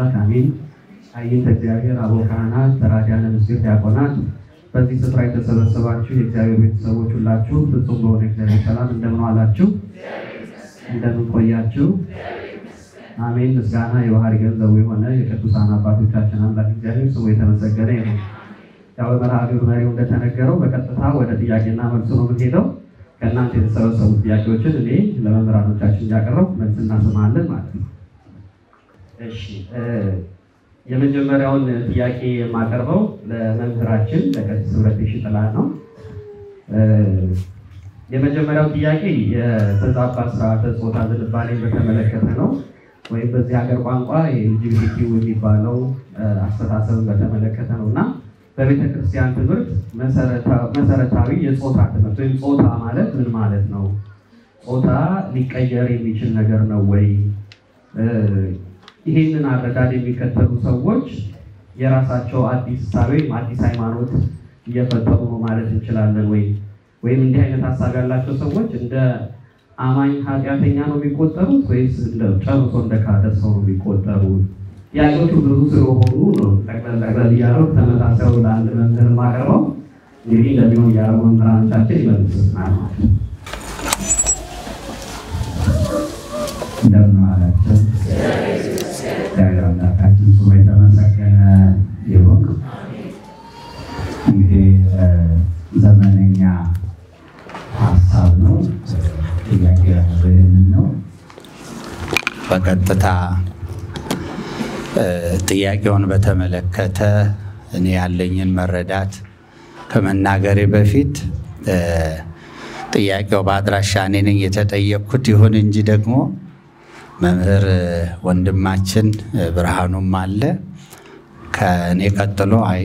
አምላክ አሜን። አይንተ እግዚአብሔር አበው ካህናት፣ ተራዳያነ ምስጢር ዲያቆናት፣ በዚህ ስፍራ የተሰበሰባችሁ የእግዚአብሔር ቤተሰቦች ሁላችሁ ፍጹም በሆነ እግዚአብሔር ሰላም እንደምን ዋላችሁ? እንደምን ቆያችሁ? አሜን። ምስጋና የባህሪ ገንዘቡ የሆነ የቅዱሳን አባቶቻችን አምላክ እግዚአብሔር ስሙ የተመሰገነ ይሁን። ያው በመርሃ ግብሩ መሪው እንደተነገረው በቀጥታ ወደ ጥያቄና መልሱ ነው የምንሄደው። ከእናንተ የተሰበሰቡ ጥያቄዎችን እኔ ለመምህራኖቻችን እያቀረብኩ መልስ እናሰማለን ማለት ነው። እሺ የመጀመሪያውን ጥያቄ የማቀርበው ለመምህራችን ለቀሲስ ህብረት ሽጥላ ነው። የመጀመሪያው ጥያቄ የተዛባ ስርዓተ ጾታ ዝንባሌን በተመለከተ ነው። ወይም በዚህ ሀገር ቋንቋ የኤልጂቢቲኪው የሚባለው አስተሳሰብን በተመለከተ ነው እና በቤተ ክርስቲያን ትምህርት መሰረታዊ የጾታ ትምህርት ወይም ጾታ ማለት ምን ማለት ነው? ጾታ ሊቀየር የሚችል ነገር ነው ወይ? ይህንን አረዳድ የሚከተሉ ሰዎች የራሳቸው አዲስ እሳቤ ወይም አዲስ ሃይማኖት እየፈጠሩ ነው ማለት እንችላለን ወይ? ወይም እንዲህ አይነት ሀሳብ ያላቸው ሰዎች እንደ አማኝ ኃጢአተኛ ነው የሚቆጠሩት ወይስ ጨርሶ እንደ ካደ ሰው ነው የሚቆጠሩት? ጥያቄዎቹ ብዙ ስለሆኑ ነው ጠቅለል ጠቅለል እያለው ተመሳሳዩ ለአንድ መምህር ማቀርበው እንግዲህ እንደሚሆን እያለው መምህራኖቻችን ይመልሱናል። እንደምን ዋላችሁ? እግዚአብሔር አምላካችን ስሙ የተመሰገነ ይሁን። እንግዲህ ዘመነኛ ሀሳብ ነው። ጥያቄ ይህንን ነው። በቀጥታ ጥያቄውን በተመለከተ እኔ ያለኝን መረዳት ከመናገሬ በፊት ጥያቄው በአድራሻ እኔ ነኝ የተጠየቅኩት። ይሁን እንጂ ደግሞ መምህር ወንድማችን ብርሃኑም አለ ከእኔ ቀጥሎ አይ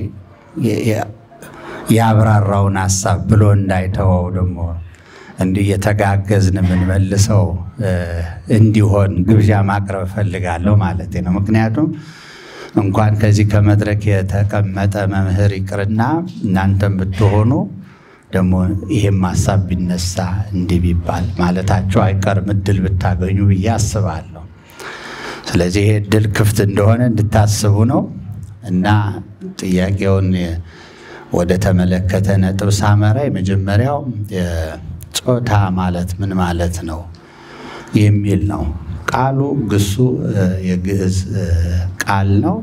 ያብራራውን ሀሳብ ብሎ እንዳይተወው ደግሞ እንዲህ የተጋገዝን የምንመልሰው እንዲሆን ግብዣ ማቅረብ እፈልጋለሁ ማለት ነው። ምክንያቱም እንኳን ከዚህ ከመድረክ የተቀመጠ መምህር ይቅርና እናንተም ብትሆኑ ደግሞ ይሄም ሀሳብ ቢነሳ እንዲህ ቢባል ማለታቸው አይቀርም እድል ብታገኙ ብዬ አስባለሁ። ስለዚህ ይሄ እድል ክፍት እንደሆነ እንድታስቡ ነው እና ጥያቄውን ወደ ተመለከተ ነጥብ ሳመራ የመጀመሪያው ጾታ ማለት ምን ማለት ነው የሚል ነው። ቃሉ ግሱ የግዕዝ ቃል ነው።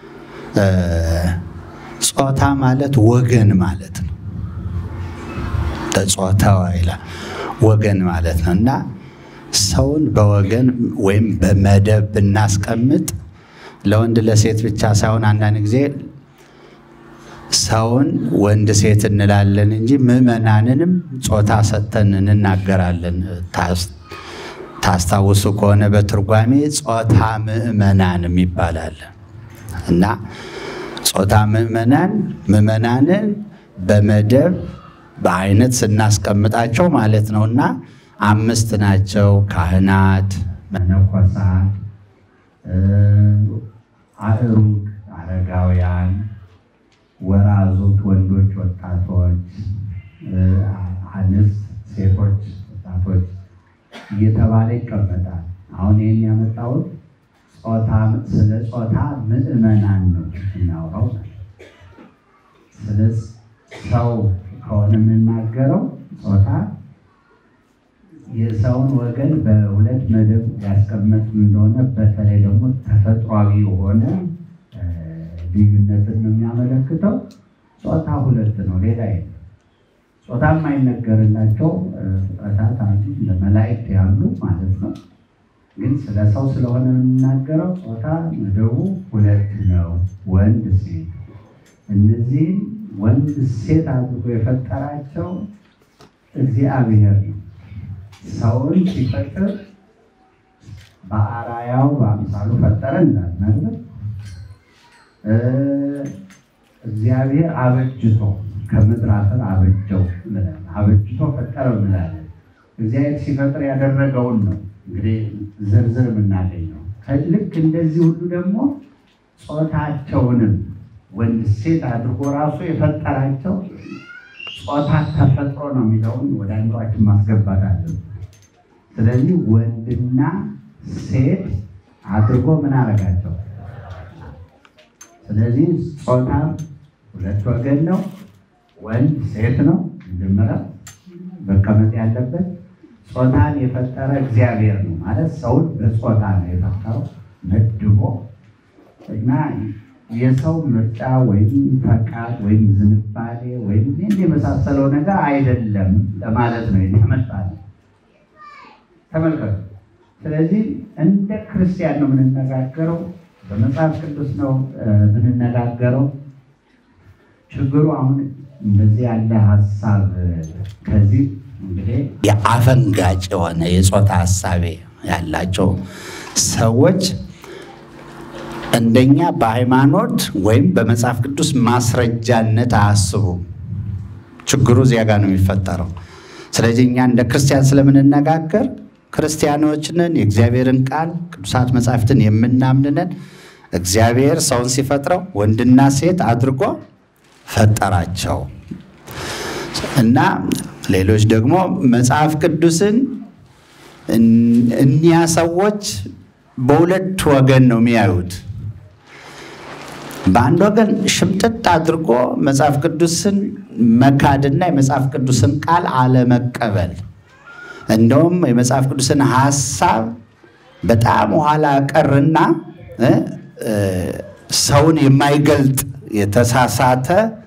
ጾታ ማለት ወገን ማለት ነው። ተጾተወ ይላል ወገን ማለት ነው እና ሰውን በወገን ወይም በመደብ ብናስቀምጥ ለወንድ ለሴት ብቻ ሳይሆን አንዳንድ ጊዜ ሰውን ወንድ ሴት እንላለን እንጂ ምዕመናንንም ጾታ ሰጥተን እንናገራለን። ታስታውሱ ከሆነ በትርጓሜ ጾታ ምዕመናንም ይባላል እና ጾታ ምዕመናን ምዕመናንን በመደብ በአይነት ስናስቀምጣቸው ማለት ነው እና አምስት ናቸው። ካህናት፣ መነኮሳት፣ አእሩግ አረጋውያን ወራዙት ወንዶች፣ ወጣቶች፣ አንስት፣ ሴቶች፣ ወጣቶች እየተባለ ይቀመጣል። አሁን ይህን ያመጣሁት ጾታ ስለ ጾታ ምዕመናን ነው እናውራው። ስለ ሰው ከሆነ የምናገረው ጾታ የሰውን ወገን በሁለት መደብ ያስቀመጥ እንደሆነ በተለይ ደግሞ ተፈጥሯዊ የሆነ ልዩነትን ነው የሚያመለክተው። ጾታ ሁለት ነው፣ ሌላ የለም። ጾታ የማይነገርላቸው ፍጥረታት አሉ፣ እንደ መላእክት ያሉ ማለት ነው። ግን ስለ ሰው ስለሆነ የምናገረው ጾታ መደቡ ሁለት ነው፣ ወንድ ሴት። እነዚህም ወንድ ሴት አድርጎ የፈጠራቸው እግዚአብሔር ነው። ሰውን ሲፈጥር በአራያው በአምሳሉ ፈጠረ እንዳልነበር እግዚአብሔር አበጅቶ ከምድር አፈር አበጀው እንላለን። አበጅቶ ፈጠረው እንላለን። እግዚአብሔር ሲፈጥር ያደረገውን ነው እንግዲህ ዝርዝር የምናገኘው። ልክ እንደዚህ ሁሉ ደግሞ ጾታቸውንም ወንድ ሴት አድርጎ ራሱ የፈጠራቸው ጾታ ተፈጥሮ ነው የሚለውን ወደ አእምሯችን ማስገባት አለን። ስለዚህ ወንድና ሴት አድርጎ ምን አረጋቸው? ስለዚህ ጾታ ሁለት ወገን ነው። ወንድ ሴት ነው። መጀመሪያ መቀመጥ ያለበት ጾታን የፈጠረ እግዚአብሔር ነው ማለት ሰውን በጾታ ነው የፈጠረው መድቦ እና የሰው ምርጫ ወይም ፈቃድ ወይም ዝንባሌ ወይም ይህን የመሳሰለው ነገር አይደለም ለማለት ነው ያመጣል። ተመልከቱ። ስለዚህ እንደ ክርስቲያን ነው የምንነጋገረው፣ በመጽሐፍ ቅዱስ ነው የምንነጋገረው። ችግሩ አሁን እንደዚህ ያለ ሀሳብ ከዚህ እንግዲህ የአፈንጋጭ የሆነ የጾታ ሀሳቤ ያላቸው ሰዎች እንደኛ በሃይማኖት ወይም በመጽሐፍ ቅዱስ ማስረጃነት አያስቡም። ችግሩ እዚያ ጋር ነው የሚፈጠረው። ስለዚህ እኛ እንደ ክርስቲያን ስለምንነጋገር ክርስቲያኖችንን የእግዚአብሔርን ቃል ቅዱሳት መጻሕፍትን የምናምንነን እግዚአብሔር ሰውን ሲፈጥረው ወንድና ሴት አድርጎ ፈጠራቸው እና ሌሎች ደግሞ መጽሐፍ ቅዱስን እኒያ ሰዎች በሁለት ወገን ነው የሚያዩት። በአንድ ወገን ሽምጥጥ አድርጎ መጽሐፍ ቅዱስን መካድና የመጽሐፍ ቅዱስን ቃል አለመቀበል፣ እንደውም የመጽሐፍ ቅዱስን ሀሳብ በጣም ኋላ ቀርና ሰውን የማይገልጥ የተሳሳተ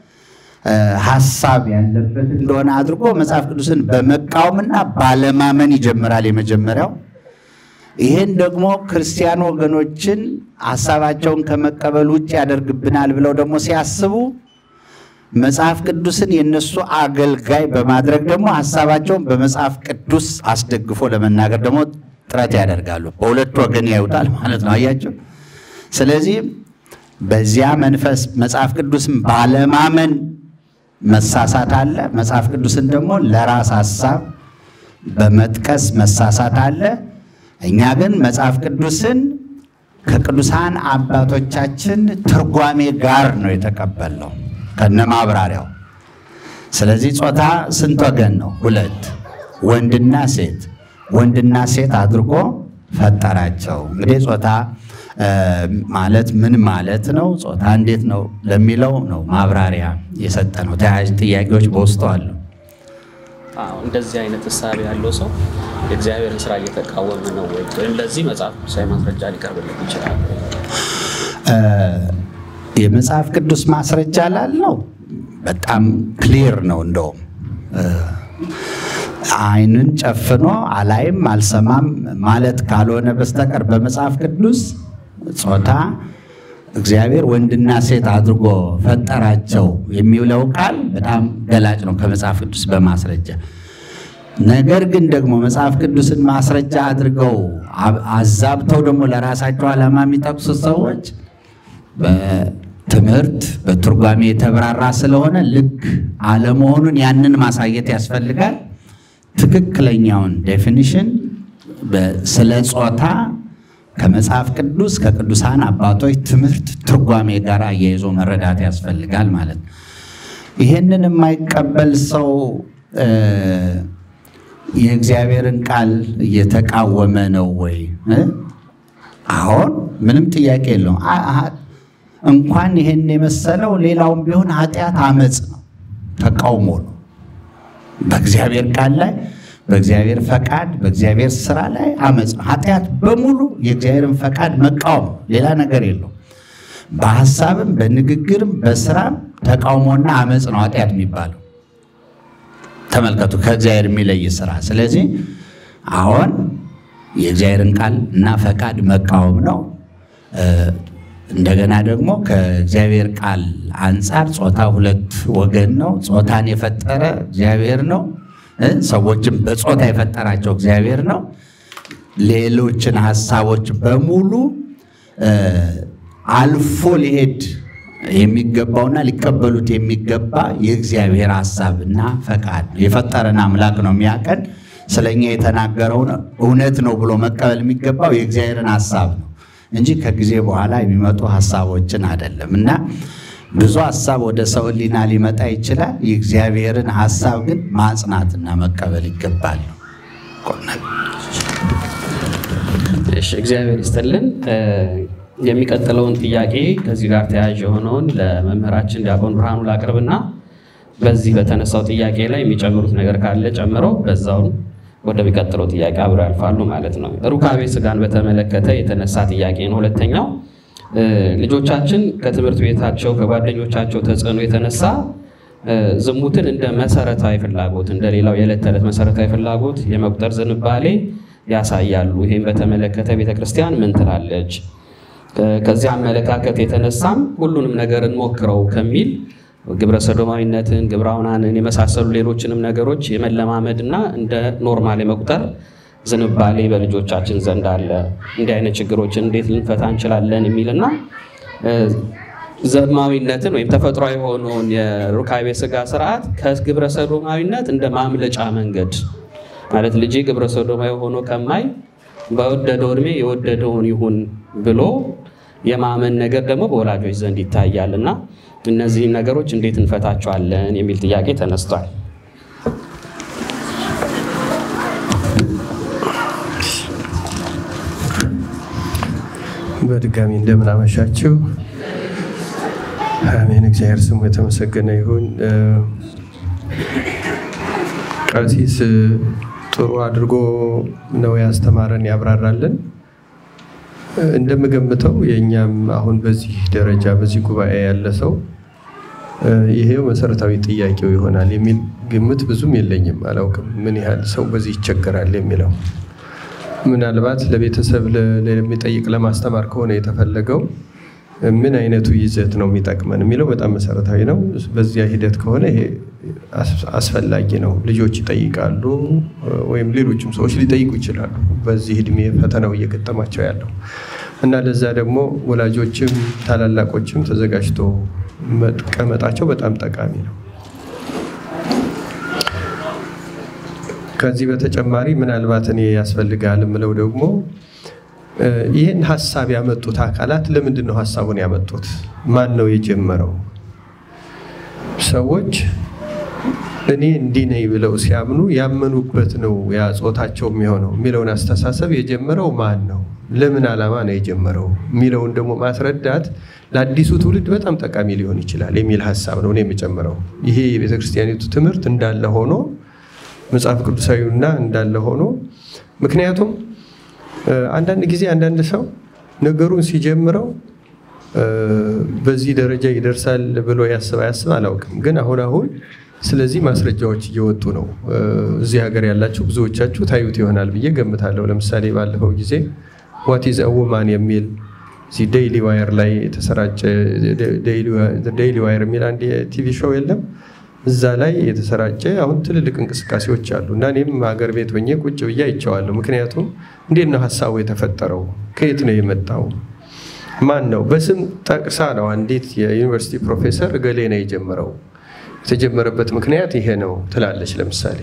ሀሳብ ያለበት እንደሆነ አድርጎ መጽሐፍ ቅዱስን በመቃወምና ባለማመን ይጀምራል የመጀመሪያው። ይህን ደግሞ ክርስቲያን ወገኖችን ሀሳባቸውን ከመቀበል ውጭ ያደርግብናል ብለው ደግሞ ሲያስቡ መጽሐፍ ቅዱስን የነሱ አገልጋይ በማድረግ ደግሞ ሀሳባቸውን በመጽሐፍ ቅዱስ አስደግፎ ለመናገር ደግሞ ጥረት ያደርጋሉ። በሁለት ወገን ያዩታል ማለት ነው። አያቸው። ስለዚህ በዚያ መንፈስ መጽሐፍ ቅዱስን ባለማመን መሳሳት አለ። መጽሐፍ ቅዱስን ደግሞ ለራስ ሀሳብ በመጥቀስ መሳሳት አለ። እኛ ግን መጽሐፍ ቅዱስን ከቅዱሳን አባቶቻችን ትርጓሜ ጋር ነው የተቀበልነው ከነ ማብራሪያው። ስለዚህ ጾታ ስንት ወገን ነው? ሁለት፣ ወንድና ሴት። ወንድና ሴት አድርጎ ፈጠራቸው። እንግዲህ ጾታ ማለት ምን ማለት ነው? ጾታ እንዴት ነው ለሚለው ነው ማብራሪያ የሰጠ ነው። ተያያዥ ጥያቄዎች በውስጡ አሉ። እንደዚህ አይነት እሳቤ ያለው ሰው የእግዚአብሔርን ስራ እየተቃወመ ነው ወይ? ወይም ለዚህ መጽሐፍ ቅዱሳዊ ማስረጃ ሊቀርብለት ይችላል? የመጽሐፍ ቅዱስ ማስረጃ ላለው በጣም ክሊር ነው። እንደውም ዓይንን ጨፍኖ አላይም አልሰማም ማለት ካልሆነ በስተቀር በመጽሐፍ ቅዱስ ጾታ እግዚአብሔር ወንድና ሴት አድርጎ ፈጠራቸው የሚውለው ቃል በጣም ገላጭ ነው ከመጽሐፍ ቅዱስ በማስረጃ ነገር ግን ደግሞ መጽሐፍ ቅዱስን ማስረጃ አድርገው አዛብተው ደግሞ ለራሳቸው ዓላማ የሚጠቅሱ ሰዎች በትምህርት በትርጓሜ የተብራራ ስለሆነ ልክ አለመሆኑን ያንን ማሳየት ያስፈልጋል። ትክክለኛውን ዴፊኒሽን ስለ ጾታ ከመጽሐፍ ቅዱስ ከቅዱሳን አባቶች ትምህርት ትርጓሜ ጋር አያይዞ መረዳት ያስፈልጋል ማለት ነው። ይህንን የማይቀበል ሰው የእግዚአብሔርን ቃል እየተቃወመ ነው ወይ? አሁን ምንም ጥያቄ የለውም። እንኳን ይሄን የመሰለው ሌላውም ቢሆን ኃጢአት አመፅ ነው፣ ተቃውሞ ነው። በእግዚአብሔር ቃል ላይ በእግዚአብሔር ፈቃድ በእግዚአብሔር ስራ ላይ አመፅ ነው። ኃጢአት በሙሉ የእግዚአብሔርን ፈቃድ መቃወም ሌላ ነገር የለው። በሀሳብም በንግግርም በስራም ተቃውሞና አመፅ ነው ኃጢአት የሚባለው። ተመልከቱ፣ ከእግዚአብሔር የሚለይ ስራ። ስለዚህ አሁን የእግዚአብሔርን ቃል እና ፈቃድ መቃወም ነው። እንደገና ደግሞ ከእግዚአብሔር ቃል አንጻር ጾታ ሁለት ወገን ነው። ጾታን የፈጠረ እግዚአብሔር ነው። ሰዎችም በጾታ የፈጠራቸው እግዚአብሔር ነው። ሌሎችን ሀሳቦች በሙሉ አልፎ ሊሄድ የሚገባውና ሊቀበሉት የሚገባ የእግዚአብሔር ሀሳብና ፈቃድ ነው። የፈጠረን አምላክ ነው የሚያቀን ስለኛ የተናገረውን እውነት ነው ብሎ መቀበል የሚገባው የእግዚአብሔርን ሀሳብ ነው እንጂ ከጊዜ በኋላ የሚመጡ ሀሳቦችን አይደለም። እና ብዙ ሀሳብ ወደ ሰው ሕሊና ሊመጣ ይችላል። የእግዚአብሔርን ሀሳብ ግን ማጽናትና መቀበል ይገባል። እሺ፣ እግዚአብሔር ይስጥልን። የሚቀጥለውን ጥያቄ ከዚህ ጋር ተያያዥ የሆነውን ለመምህራችን ዲያቆን ብርሃኑ ላቅርብና በዚህ በተነሳው ጥያቄ ላይ የሚጨምሩት ነገር ካለ ጨምረው በዛውን ወደሚቀጥለው ጥያቄ አብረው ያልፋሉ ማለት ነው። ሩካቤ ስጋን በተመለከተ የተነሳ ጥያቄ ነው። ሁለተኛው ልጆቻችን ከትምህርት ቤታቸው ከጓደኞቻቸው ተጽዕኖ የተነሳ ዝሙትን እንደ መሰረታዊ ፍላጎት እንደ ሌላው የዕለት ተዕለት መሰረታዊ ፍላጎት የመቁጠር ዝንባሌ ያሳያሉ። ይህም በተመለከተ ቤተክርስቲያን ምን ትላለች? ከዚህ አመለካከት የተነሳም ሁሉንም ነገር እንሞክረው ከሚል ግብረ ሰዶማዊነትን፣ ግብረ አውናንን የመሳሰሉ ሌሎችንም ነገሮች የመለማመድና እንደ ኖርማል የመቁጠር ዝንባሌ በልጆቻችን ዘንድ አለ። እንዲህ አይነት ችግሮችን እንዴት ልንፈታ እንችላለን የሚልና ዘማዊነትን ወይም ተፈጥሯዊ የሆነውን የሩካቤ ስጋ ስርዓት ከግብረ ሰዶማዊነት እንደ ማምለጫ መንገድ ማለት ልጄ ግብረ ሰዶማዊ ሆኖ ከማይ በወደደው እድሜ የወደደውን ይሁን ብሎ የማመን ነገር ደግሞ በወላጆች ዘንድ ይታያል እና እነዚህን ነገሮች እንዴት እንፈታቸዋለን የሚል ጥያቄ ተነስቷል። በድጋሚ እንደምን አመሻችሁ። አሜን። እግዚአብሔር ስሙ የተመሰገነ ይሁን። ቀሲስ ጥሩ አድርጎ ነው ያስተማረን ያብራራልን። እንደምገምተው የእኛም አሁን በዚህ ደረጃ በዚህ ጉባኤ ያለ ሰው ይሄው መሰረታዊ ጥያቄው ይሆናል የሚል ግምት ብዙም የለኝም። አላውቅም ምን ያህል ሰው በዚህ ይቸገራል የሚለው ምናልባት ለቤተሰብ ለሚጠይቅ ለማስተማር ከሆነ የተፈለገው ምን አይነቱ ይዘት ነው የሚጠቅመን የሚለው በጣም መሰረታዊ ነው። በዚያ ሂደት ከሆነ ይሄ አስፈላጊ ነው። ልጆች ይጠይቃሉ፣ ወይም ሌሎችም ሰዎች ሊጠይቁ ይችላሉ። በዚህ እድሜ ፈተናው እየገጠማቸው ያለው እና ለዛ ደግሞ ወላጆችም ታላላቆችም ተዘጋጅቶ መቀመጣቸው በጣም ጠቃሚ ነው። ከዚህ በተጨማሪ ምናልባት እኔ ያስፈልጋል የምለው ደግሞ ይህን ሀሳብ ያመጡት አካላት ለምንድን ነው ሀሳቡን ያመጡት? ማን ነው የጀመረው? ሰዎች እኔ እንዲህ ነኝ ብለው ሲያምኑ ያመኑበት ነው ያ ጾታቸው የሚሆነው የሚለውን አስተሳሰብ የጀመረው ማን ነው? ለምን ዓላማ ነው የጀመረው የሚለውን ደግሞ ማስረዳት ለአዲሱ ትውልድ በጣም ጠቃሚ ሊሆን ይችላል የሚል ሀሳብ ነው እኔ የሚጨምረው። ይሄ የቤተክርስቲያኒቱ ትምህርት እንዳለ ሆኖ መጽሐፍ ቅዱሳዊና እንዳለ ሆኖ ምክንያቱም አንዳንድ ጊዜ አንዳንድ ሰው ነገሩን ሲጀምረው በዚህ ደረጃ ይደርሳል ብሎ ያስብ አያስብ አላውቅም። ግን አሁን አሁን ስለዚህ ማስረጃዎች እየወጡ ነው። እዚህ ሀገር ያላችሁ ብዙዎቻችሁ ታዩት ይሆናል ብዬ ገምታለሁ። ለምሳሌ ባለፈው ጊዜ ዋት ኢዝ ውማን የሚል እዚህ ዴይሊ ዋየር ላይ የተሰራጨ ዴይሊ ዋየር የሚል አንድ የቲቪ ሾው የለም እዛ ላይ የተሰራጨ አሁን ትልልቅ እንቅስቃሴዎች አሉ እና እኔም ሀገር ቤት ሆኜ ቁጭ ብዬ አይቼዋለሁ። ምክንያቱም እንዴት ነው ሀሳቡ የተፈጠረው? ከየት ነው የመጣው? ማን ነው? በስም ጠቅሳ ነው አንዲት የዩኒቨርሲቲ ፕሮፌሰር እገሌ ነው የጀመረው፣ የተጀመረበት ምክንያት ይሄ ነው ትላለች። ለምሳሌ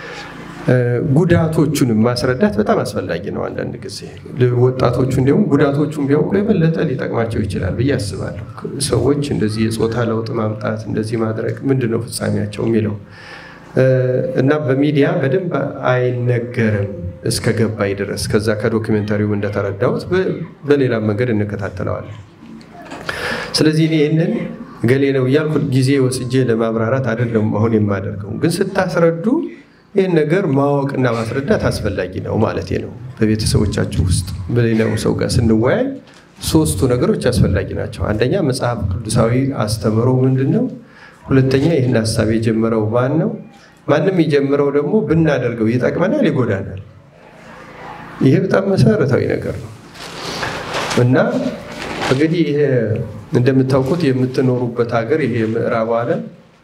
ጉዳቶቹንም ማስረዳት በጣም አስፈላጊ ነው። አንዳንድ ጊዜ ወጣቶቹ እንዲሁም ጉዳቶቹን ቢያውቁ የበለጠ ሊጠቅማቸው ይችላል ብዬ አስባለሁ። ሰዎች እንደዚህ የፆታ ለውጥ ማምጣት እንደዚህ ማድረግ ምንድን ነው ፍጻሜያቸው የሚለው እና በሚዲያ በደንብ አይነገርም እስከ ገባኝ ድረስ ከዛ ከዶክሜንታሪውም እንደተረዳሁት በሌላ መንገድ እንከታተለዋለን። ስለዚህ እኔ ይህንን ገሌ ነው እያልኩ ጊዜ ወስጄ ለማብራራት አይደለም አሁን የማደርገው፣ ግን ስታስረዱ ይህን ነገር ማወቅና ማስረዳት አስፈላጊ ነው ማለት ነው። በቤተሰቦቻችሁ ውስጥ በሌላው ሰው ጋር ስንወያይ ሶስቱ ነገሮች አስፈላጊ ናቸው። አንደኛ መጽሐፍ ቅዱሳዊ አስተምሮ ምንድን ነው? ሁለተኛ ይህን ሀሳብ የጀመረው ማን ነው? ማንም የጀመረው ደግሞ ብናደርገው ይጠቅመናል፣ ይጎዳናል። ይሄ በጣም መሰረታዊ ነገር ነው እና እንግዲህ ይሄ እንደምታውቁት የምትኖሩበት ሀገር ይሄ የምዕራቡ ዓለም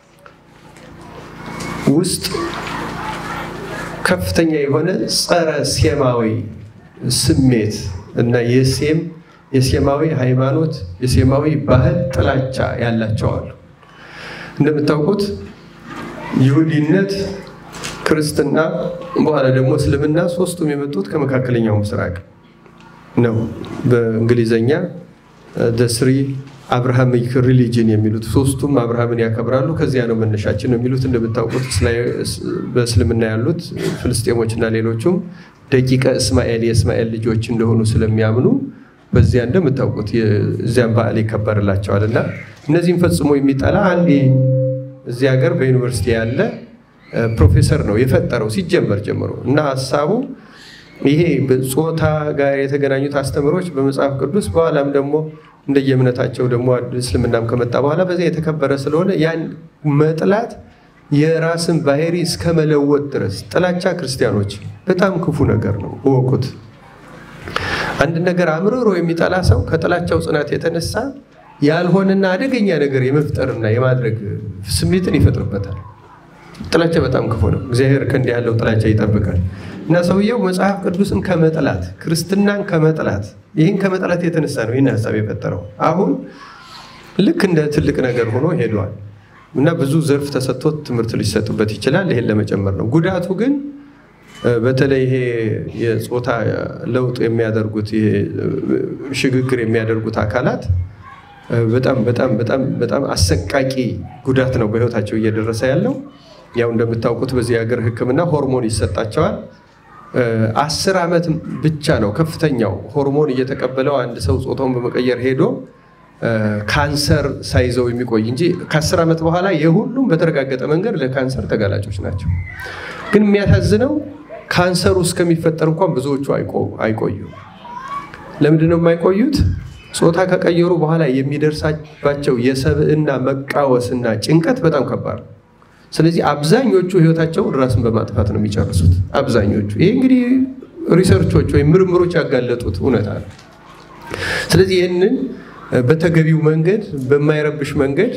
ውስጥ ከፍተኛ የሆነ ጸረ ሴማዊ ስሜት እና የሴም የሴማዊ ሃይማኖት የሴማዊ ባህል ጥላቻ ያላቸው አሉ። እንደምታውቁት ይሁዲነት፣ ክርስትና፣ በኋላ ደግሞ እስልምና ሶስቱም የመጡት ከመካከለኛው ምስራቅ ነው። በእንግሊዘኛ ደስሪ አብርሃሚክ ሪሊጅን የሚሉት ሶስቱም አብርሃምን ያከብራሉ። ከዚያ ነው መነሻችን ነው የሚሉት። እንደምታውቁት በእስልምና ያሉት ፍልስጤሞች እና ሌሎቹም ደቂቀ እስማኤል የእስማኤል ልጆች እንደሆኑ ስለሚያምኑ በዚያ እንደምታውቁት እዚያም በዓል ይከበርላቸዋል እና እነዚህም ፈጽሞ የሚጠላ አንድ እዚህ ሀገር በዩኒቨርሲቲ ያለ ፕሮፌሰር ነው የፈጠረው ሲጀመር ጀምሮ እና ሀሳቡ ይሄ ጾታ ጋር የተገናኙት አስተምሮች በመጽሐፍ ቅዱስ በኋላም ደግሞ እንደየእምነታቸው ደግሞ እስልምናም ከመጣ በኋላ በዚያ የተከበረ ስለሆነ ያን መጥላት የራስን ባህሪ እስከ መለወጥ ድረስ ጥላቻ ክርስቲያኖች በጣም ክፉ ነገር ነው፣ እወቁት። አንድ ነገር አምርሮ የሚጠላ ሰው ከጥላቻው ጽናት የተነሳ ያልሆነና አደገኛ ነገር የመፍጠርና የማድረግ ስሜትን ይፈጥርበታል። ጥላቻ በጣም ክፉ ነው። እግዚአብሔር ከእንዲህ ያለው ጥላቻ ይጠብቃል። እና ሰውየው መጽሐፍ ቅዱስን ከመጥላት ክርስትናን ከመጥላት ይህን ከመጥላት የተነሳ ነው ይህን ሀሳብ የፈጠረው። አሁን ልክ እንደ ትልቅ ነገር ሆኖ ሄዷል እና ብዙ ዘርፍ ተሰጥቶት ትምህርት ሊሰጥበት ይችላል። ይሄን ለመጨመር ነው። ጉዳቱ ግን በተለይ ይሄ የጾታ ለውጥ የሚያደርጉት ይሄ ሽግግር የሚያደርጉት አካላት በጣም በጣም በጣም በጣም አሰቃቂ ጉዳት ነው በህይወታቸው እየደረሰ ያለው። ያው እንደምታውቁት በዚህ ሀገር ሕክምና ሆርሞን ይሰጣቸዋል። አስር ዓመት ብቻ ነው ከፍተኛው ሆርሞን እየተቀበለው አንድ ሰው ጾታውን በመቀየር ሄዶ ካንሰር ሳይዘው የሚቆይ እንጂ ከአስር ዓመት በኋላ የሁሉም በተረጋገጠ መንገድ ለካንሰር ተጋላጮች ናቸው። ግን የሚያሳዝነው ካንሰሩ እስከሚፈጠር እንኳን ብዙዎቹ አይቆዩም። ለምንድን ነው የማይቆዩት? ጾታ ከቀየሩ በኋላ የሚደርሳባቸው የሰብዕና መቃወስና ጭንቀት በጣም ከባድ ነው። ስለዚህ አብዛኞቹ ህይወታቸውን ራስን በማጥፋት ነው የሚጨርሱት። አብዛኞቹ ይሄ እንግዲህ ሪሰርቾች ወይም ምርምሮች ያጋለጡት እውነታ ነው። ስለዚህ ይህንን በተገቢው መንገድ በማይረብሽ መንገድ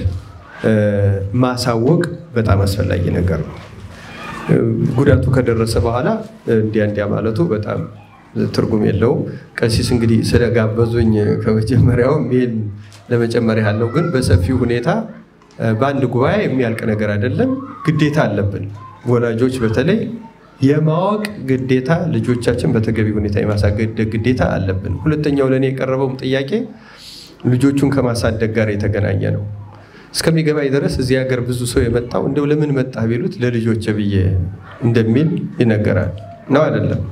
ማሳወቅ በጣም አስፈላጊ ነገር ነው። ጉዳቱ ከደረሰ በኋላ እንዲያ እንዲያ ማለቱ በጣም ትርጉም የለውም። ቀሲስ እንግዲህ ስለጋበዙኝ ከመጀመሪያውም ይህን ለመጨመር ያለው ግን በሰፊው ሁኔታ በአንድ ጉባኤ የሚያልቅ ነገር አይደለም። ግዴታ አለብን ወላጆች በተለይ የማወቅ ግዴታ ልጆቻችን በተገቢ ሁኔታ የማሳደግ ግዴታ አለብን። ሁለተኛው ለእኔ የቀረበውም ጥያቄ ልጆቹን ከማሳደግ ጋር የተገናኘ ነው። እስከሚገባኝ ድረስ እዚህ ሀገር ብዙ ሰው የመጣው እንደው ለምን መጣህ ቢሉት ለልጆች ብዬ እንደሚል ይነገራል። ነው አይደለም?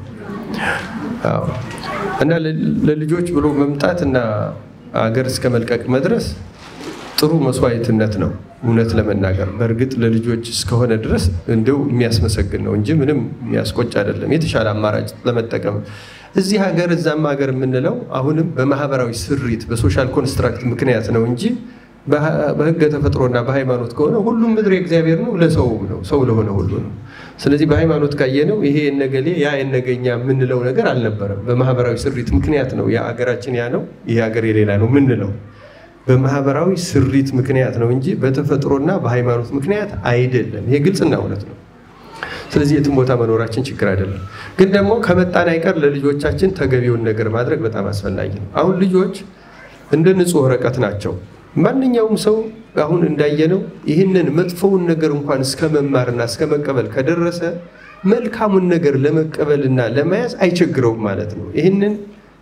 እና ለልጆች ብሎ መምጣት እና ሀገር እስከ መልቀቅ መድረስ ጥሩ መስዋዕትነት ነው። እውነት ለመናገር በእርግጥ ለልጆች እስከሆነ ድረስ እንደው የሚያስመሰግን ነው እንጂ ምንም የሚያስቆጭ አይደለም። የተሻለ አማራጭ ለመጠቀም እዚህ ሀገር እዛም ሀገር የምንለው አሁንም በማህበራዊ ስሪት በሶሻል ኮንስትራክት ምክንያት ነው እንጂ በህገ ተፈጥሮና በሃይማኖት ከሆነ ሁሉም ምድር የእግዚአብሔር ነው፣ ለሰውም ነው፣ ሰው ለሆነ ሁሉ ነው። ስለዚህ በሃይማኖት ካየነው ይሄ የነገሌ ያ የነገኛ የምንለው ነገር አልነበረም። በማህበራዊ ስሪት ምክንያት ነው ያ ሀገራችን ያ ነው፣ ይሄ ሀገር የሌላ ነው የምንለው በማህበራዊ ስሪት ምክንያት ነው እንጂ በተፈጥሮና በሃይማኖት ምክንያት አይደለም። ይሄ ግልጽና እውነት ነው። ስለዚህ የትም ቦታ መኖራችን ችግር አይደለም። ግን ደግሞ ከመጣን አይቀር ለልጆቻችን ተገቢውን ነገር ማድረግ በጣም አስፈላጊ ነው። አሁን ልጆች እንደ ንጹህ ወረቀት ናቸው። ማንኛውም ሰው አሁን እንዳየነው ይህንን መጥፎውን ነገር እንኳን እስከ መማርና እስከ መቀበል ከደረሰ መልካሙን ነገር ለመቀበልና ለመያዝ አይቸግረውም ማለት ነው። ይህንን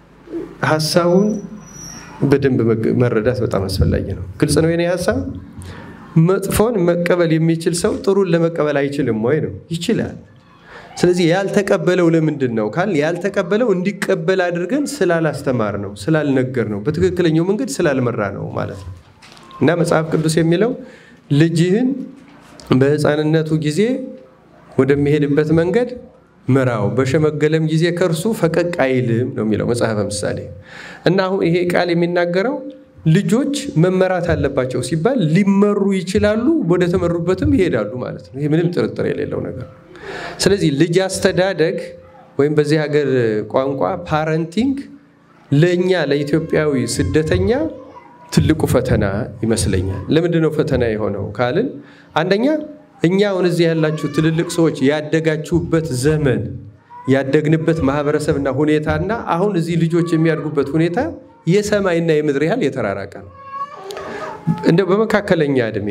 ሀሳቡን በደንብ መረዳት በጣም አስፈላጊ ነው። ግልጽ ነው የኔ ሀሳብ። መጥፎን መቀበል የሚችል ሰው ጥሩን ለመቀበል አይችልም ወይ ነው? ይችላል። ስለዚህ ያልተቀበለው ለምንድን ነው ካል ያልተቀበለው እንዲቀበል አድርገን ስላላስተማር ነው፣ ስላልነገር ነው፣ በትክክለኛው መንገድ ስላልመራ ነው ማለት ነው። እና መጽሐፍ ቅዱስ የሚለው ልጅህን በሕፃንነቱ ጊዜ ወደሚሄድበት መንገድ ምራው በሸመገለም ጊዜ ከእርሱ ፈቀቅ አይልም ነው የሚለው መጽሐፈ ምሳሌ። እና አሁን ይሄ ቃል የሚናገረው ልጆች መመራት አለባቸው ሲባል ሊመሩ ይችላሉ፣ ወደ ተመሩበትም ይሄዳሉ ማለት ነው። ይሄ ምንም ጥርጥር የሌለው ነገር። ስለዚህ ልጅ አስተዳደግ ወይም በዚህ ሀገር ቋንቋ ፓረንቲንግ ለእኛ ለኢትዮጵያዊ ስደተኛ ትልቁ ፈተና ይመስለኛል። ለምንድን ነው ፈተና የሆነው ካልን አንደኛ እኛ አሁን እዚህ ያላችሁ ትልልቅ ሰዎች ያደጋችሁበት ዘመን ያደግንበት ማህበረሰብና ሁኔታና አሁን እዚህ ልጆች የሚያድጉበት ሁኔታ የሰማይና የምድር ያህል የተራራቀ ነው። እንደ በመካከለኛ እድሜ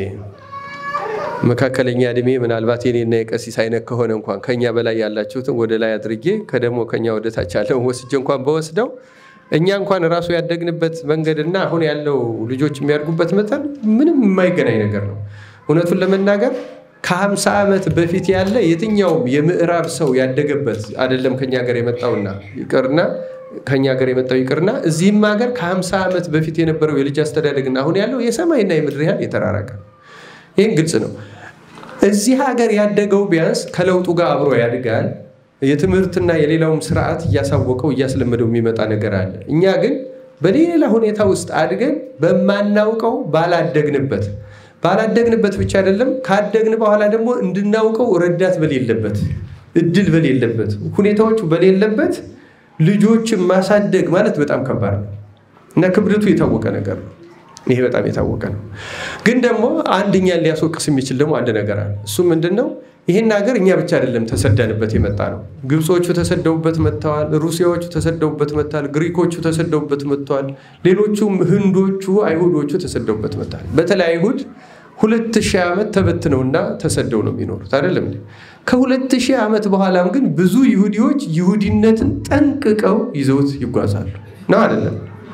መካከለኛ እድሜ ምናልባት የኔና የቀሲስ አይነት ከሆነ እንኳን ከኛ በላይ ያላችሁትን ወደ ላይ አድርጌ ከደግሞ ከኛ ወደ ታች ያለውን ወስጄ እንኳን በወስደው እኛ እንኳን ራሱ ያደግንበት መንገድና አሁን ያለው ልጆች የሚያድጉበት መጠን ምንም የማይገናኝ ነገር ነው። እውነቱን ለመናገር ከሀምሳ ዓመት በፊት ያለ የትኛውም የምዕራብ ሰው ያደገበት አይደለም ከኛ ሀገር የመጣውና ይቅርና ከኛ ሀገር የመጣው ይቅርና እዚህም ሀገር ከ50 ዓመት በፊት የነበረው የልጅ አስተዳደግና አሁን ያለው የሰማይና የምድር ያህል የተራራቀ ነው። ይህን ግልጽ ነው። እዚህ ሀገር ያደገው ቢያንስ ከለውጡ ጋር አብሮ ያድጋል። የትምህርትና የሌላውም ስርዓት እያሳወቀው እያስለመደው የሚመጣ ነገር አለ። እኛ ግን በሌላ ሁኔታ ውስጥ አድገን በማናውቀው ባላደግንበት ባላደግንበት ብቻ አይደለም ካደግን በኋላ ደግሞ እንድናውቀው ረዳት በሌለበት እድል በሌለበት ሁኔታዎቹ በሌለበት ልጆችን ማሳደግ ማለት በጣም ከባድ ነው እና ክብደቱ የታወቀ ነገር ነው። ይሄ በጣም የታወቀ ነው። ግን ደግሞ አንድኛን ሊያስወቅስ የሚችል ደግሞ አንድ ነገር አለ። እሱ ምንድን ነው? ይህን ሀገር እኛ ብቻ አይደለም ተሰደንበት የመጣ ነው። ግብጾቹ ተሰደውበት መጥተዋል። ሩሲያዎቹ ተሰደውበት መጥተዋል። ግሪኮቹ ተሰደውበት መጥተዋል። ሌሎቹም ህንዶቹ፣ አይሁዶቹ ተሰደውበት መጥተዋል። በተለይ አይሁድ ሁለት ሺህ ዓመት ተበትነውና ተሰደው ነው የሚኖሩት አይደለም እንዴ? ከሁለት ሺህ ዓመት በኋላም ግን ብዙ ይሁዲዎች ይሁዲነትን ጠንቅቀው ይዘውት ይጓዛሉ ነው አይደለም?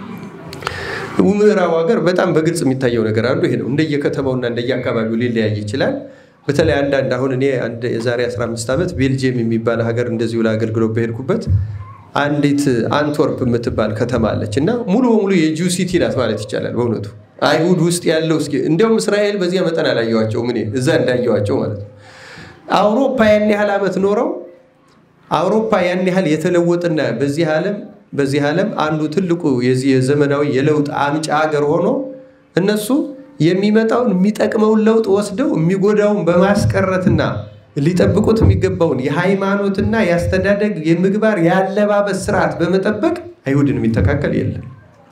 ምዕራቡ ሀገር በጣም በግልጽ የሚታየው ነገር አንዱ ይሄ ነው። እንደየከተማውና እንደየአካባቢው ሊለያይ ይችላል። በተለይ አንዳንድ አሁን እኔ የዛሬ 15 ዓመት ቤልጅየም የሚባል ሀገር እንደዚሁ ለአገልግሎት በሄድኩበት አንዲት አንትወርፕ የምትባል ከተማ አለች እና ሙሉ በሙሉ የጂው ሲቲ ናት ማለት ይቻላል። በእውነቱ አይሁድ ውስጥ ያለው እስኪ እንዲያውም እስራኤል በዚያ መጠን አላየዋቸውም እኔ እዛ እንዳየዋቸው ማለት ነው። አውሮፓ ያን ያህል ዓመት ኖረው አውሮፓ ያን ያህል የተለወጠና በዚህ ዓለም በዚህ ዓለም አንዱ ትልቁ የዚህ የዘመናዊ የለውጥ አምጪ ሀገር ሆኖ እነሱ የሚመጣውን የሚጠቅመውን ለውጥ ወስደው የሚጎዳውን በማስቀረትና ሊጠብቁት የሚገባውን የሃይማኖትና የአስተዳደግ የምግባር የአለባበስ ስርዓት በመጠበቅ አይሁድን የሚተካከል የለም።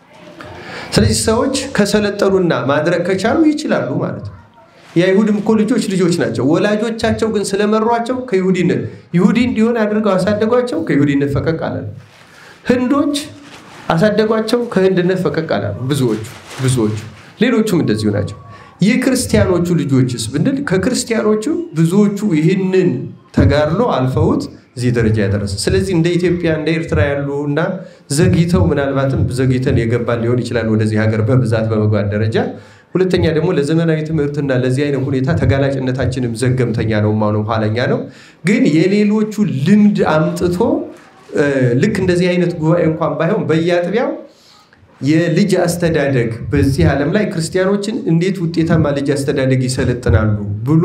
ስለዚህ ሰዎች ከሰለጠኑና ማድረግ ከቻሉ ይችላሉ ማለት ነው። የአይሁድም እኮ ልጆች ልጆች ናቸው። ወላጆቻቸው ግን ስለመሯቸው ከይሁዲነት ይሁዲ እንዲሆን አድርገው አሳደጓቸው። ከይሁዲነት ፈቀቅ አላሉ። ህንዶች አሳደጓቸው። ከህንድነት ፈቀቅ አላሉ። ብዙዎቹ ብዙዎቹ ሌሎቹም እንደዚሁ ናቸው። የክርስቲያኖቹ ልጆችስ ብንል ከክርስቲያኖቹ ብዙዎቹ ይህንን ተጋድሎ አልፈውት እዚህ ደረጃ ያደረሰ። ስለዚህ እንደ ኢትዮጵያ እንደ ኤርትራ ያሉ እና ዘግይተው ምናልባትም ዘግይተን የገባን ሊሆን ይችላል ወደዚህ ሀገር በብዛት በመግባት ደረጃ። ሁለተኛ ደግሞ ለዘመናዊ ትምህርትና ለዚህ አይነት ሁኔታ ተጋላጭነታችንም ዘገምተኛ ነው፣ ማነው ኋለኛ ነው። ግን የሌሎቹ ልምድ አምጥቶ ልክ እንደዚህ አይነት ጉባኤ እንኳን ባይሆን በየአጥቢያው የልጅ አስተዳደግ በዚህ ዓለም ላይ ክርስቲያኖችን እንዴት ውጤታማ ልጅ አስተዳደግ ይሰለጥናሉ ብሎ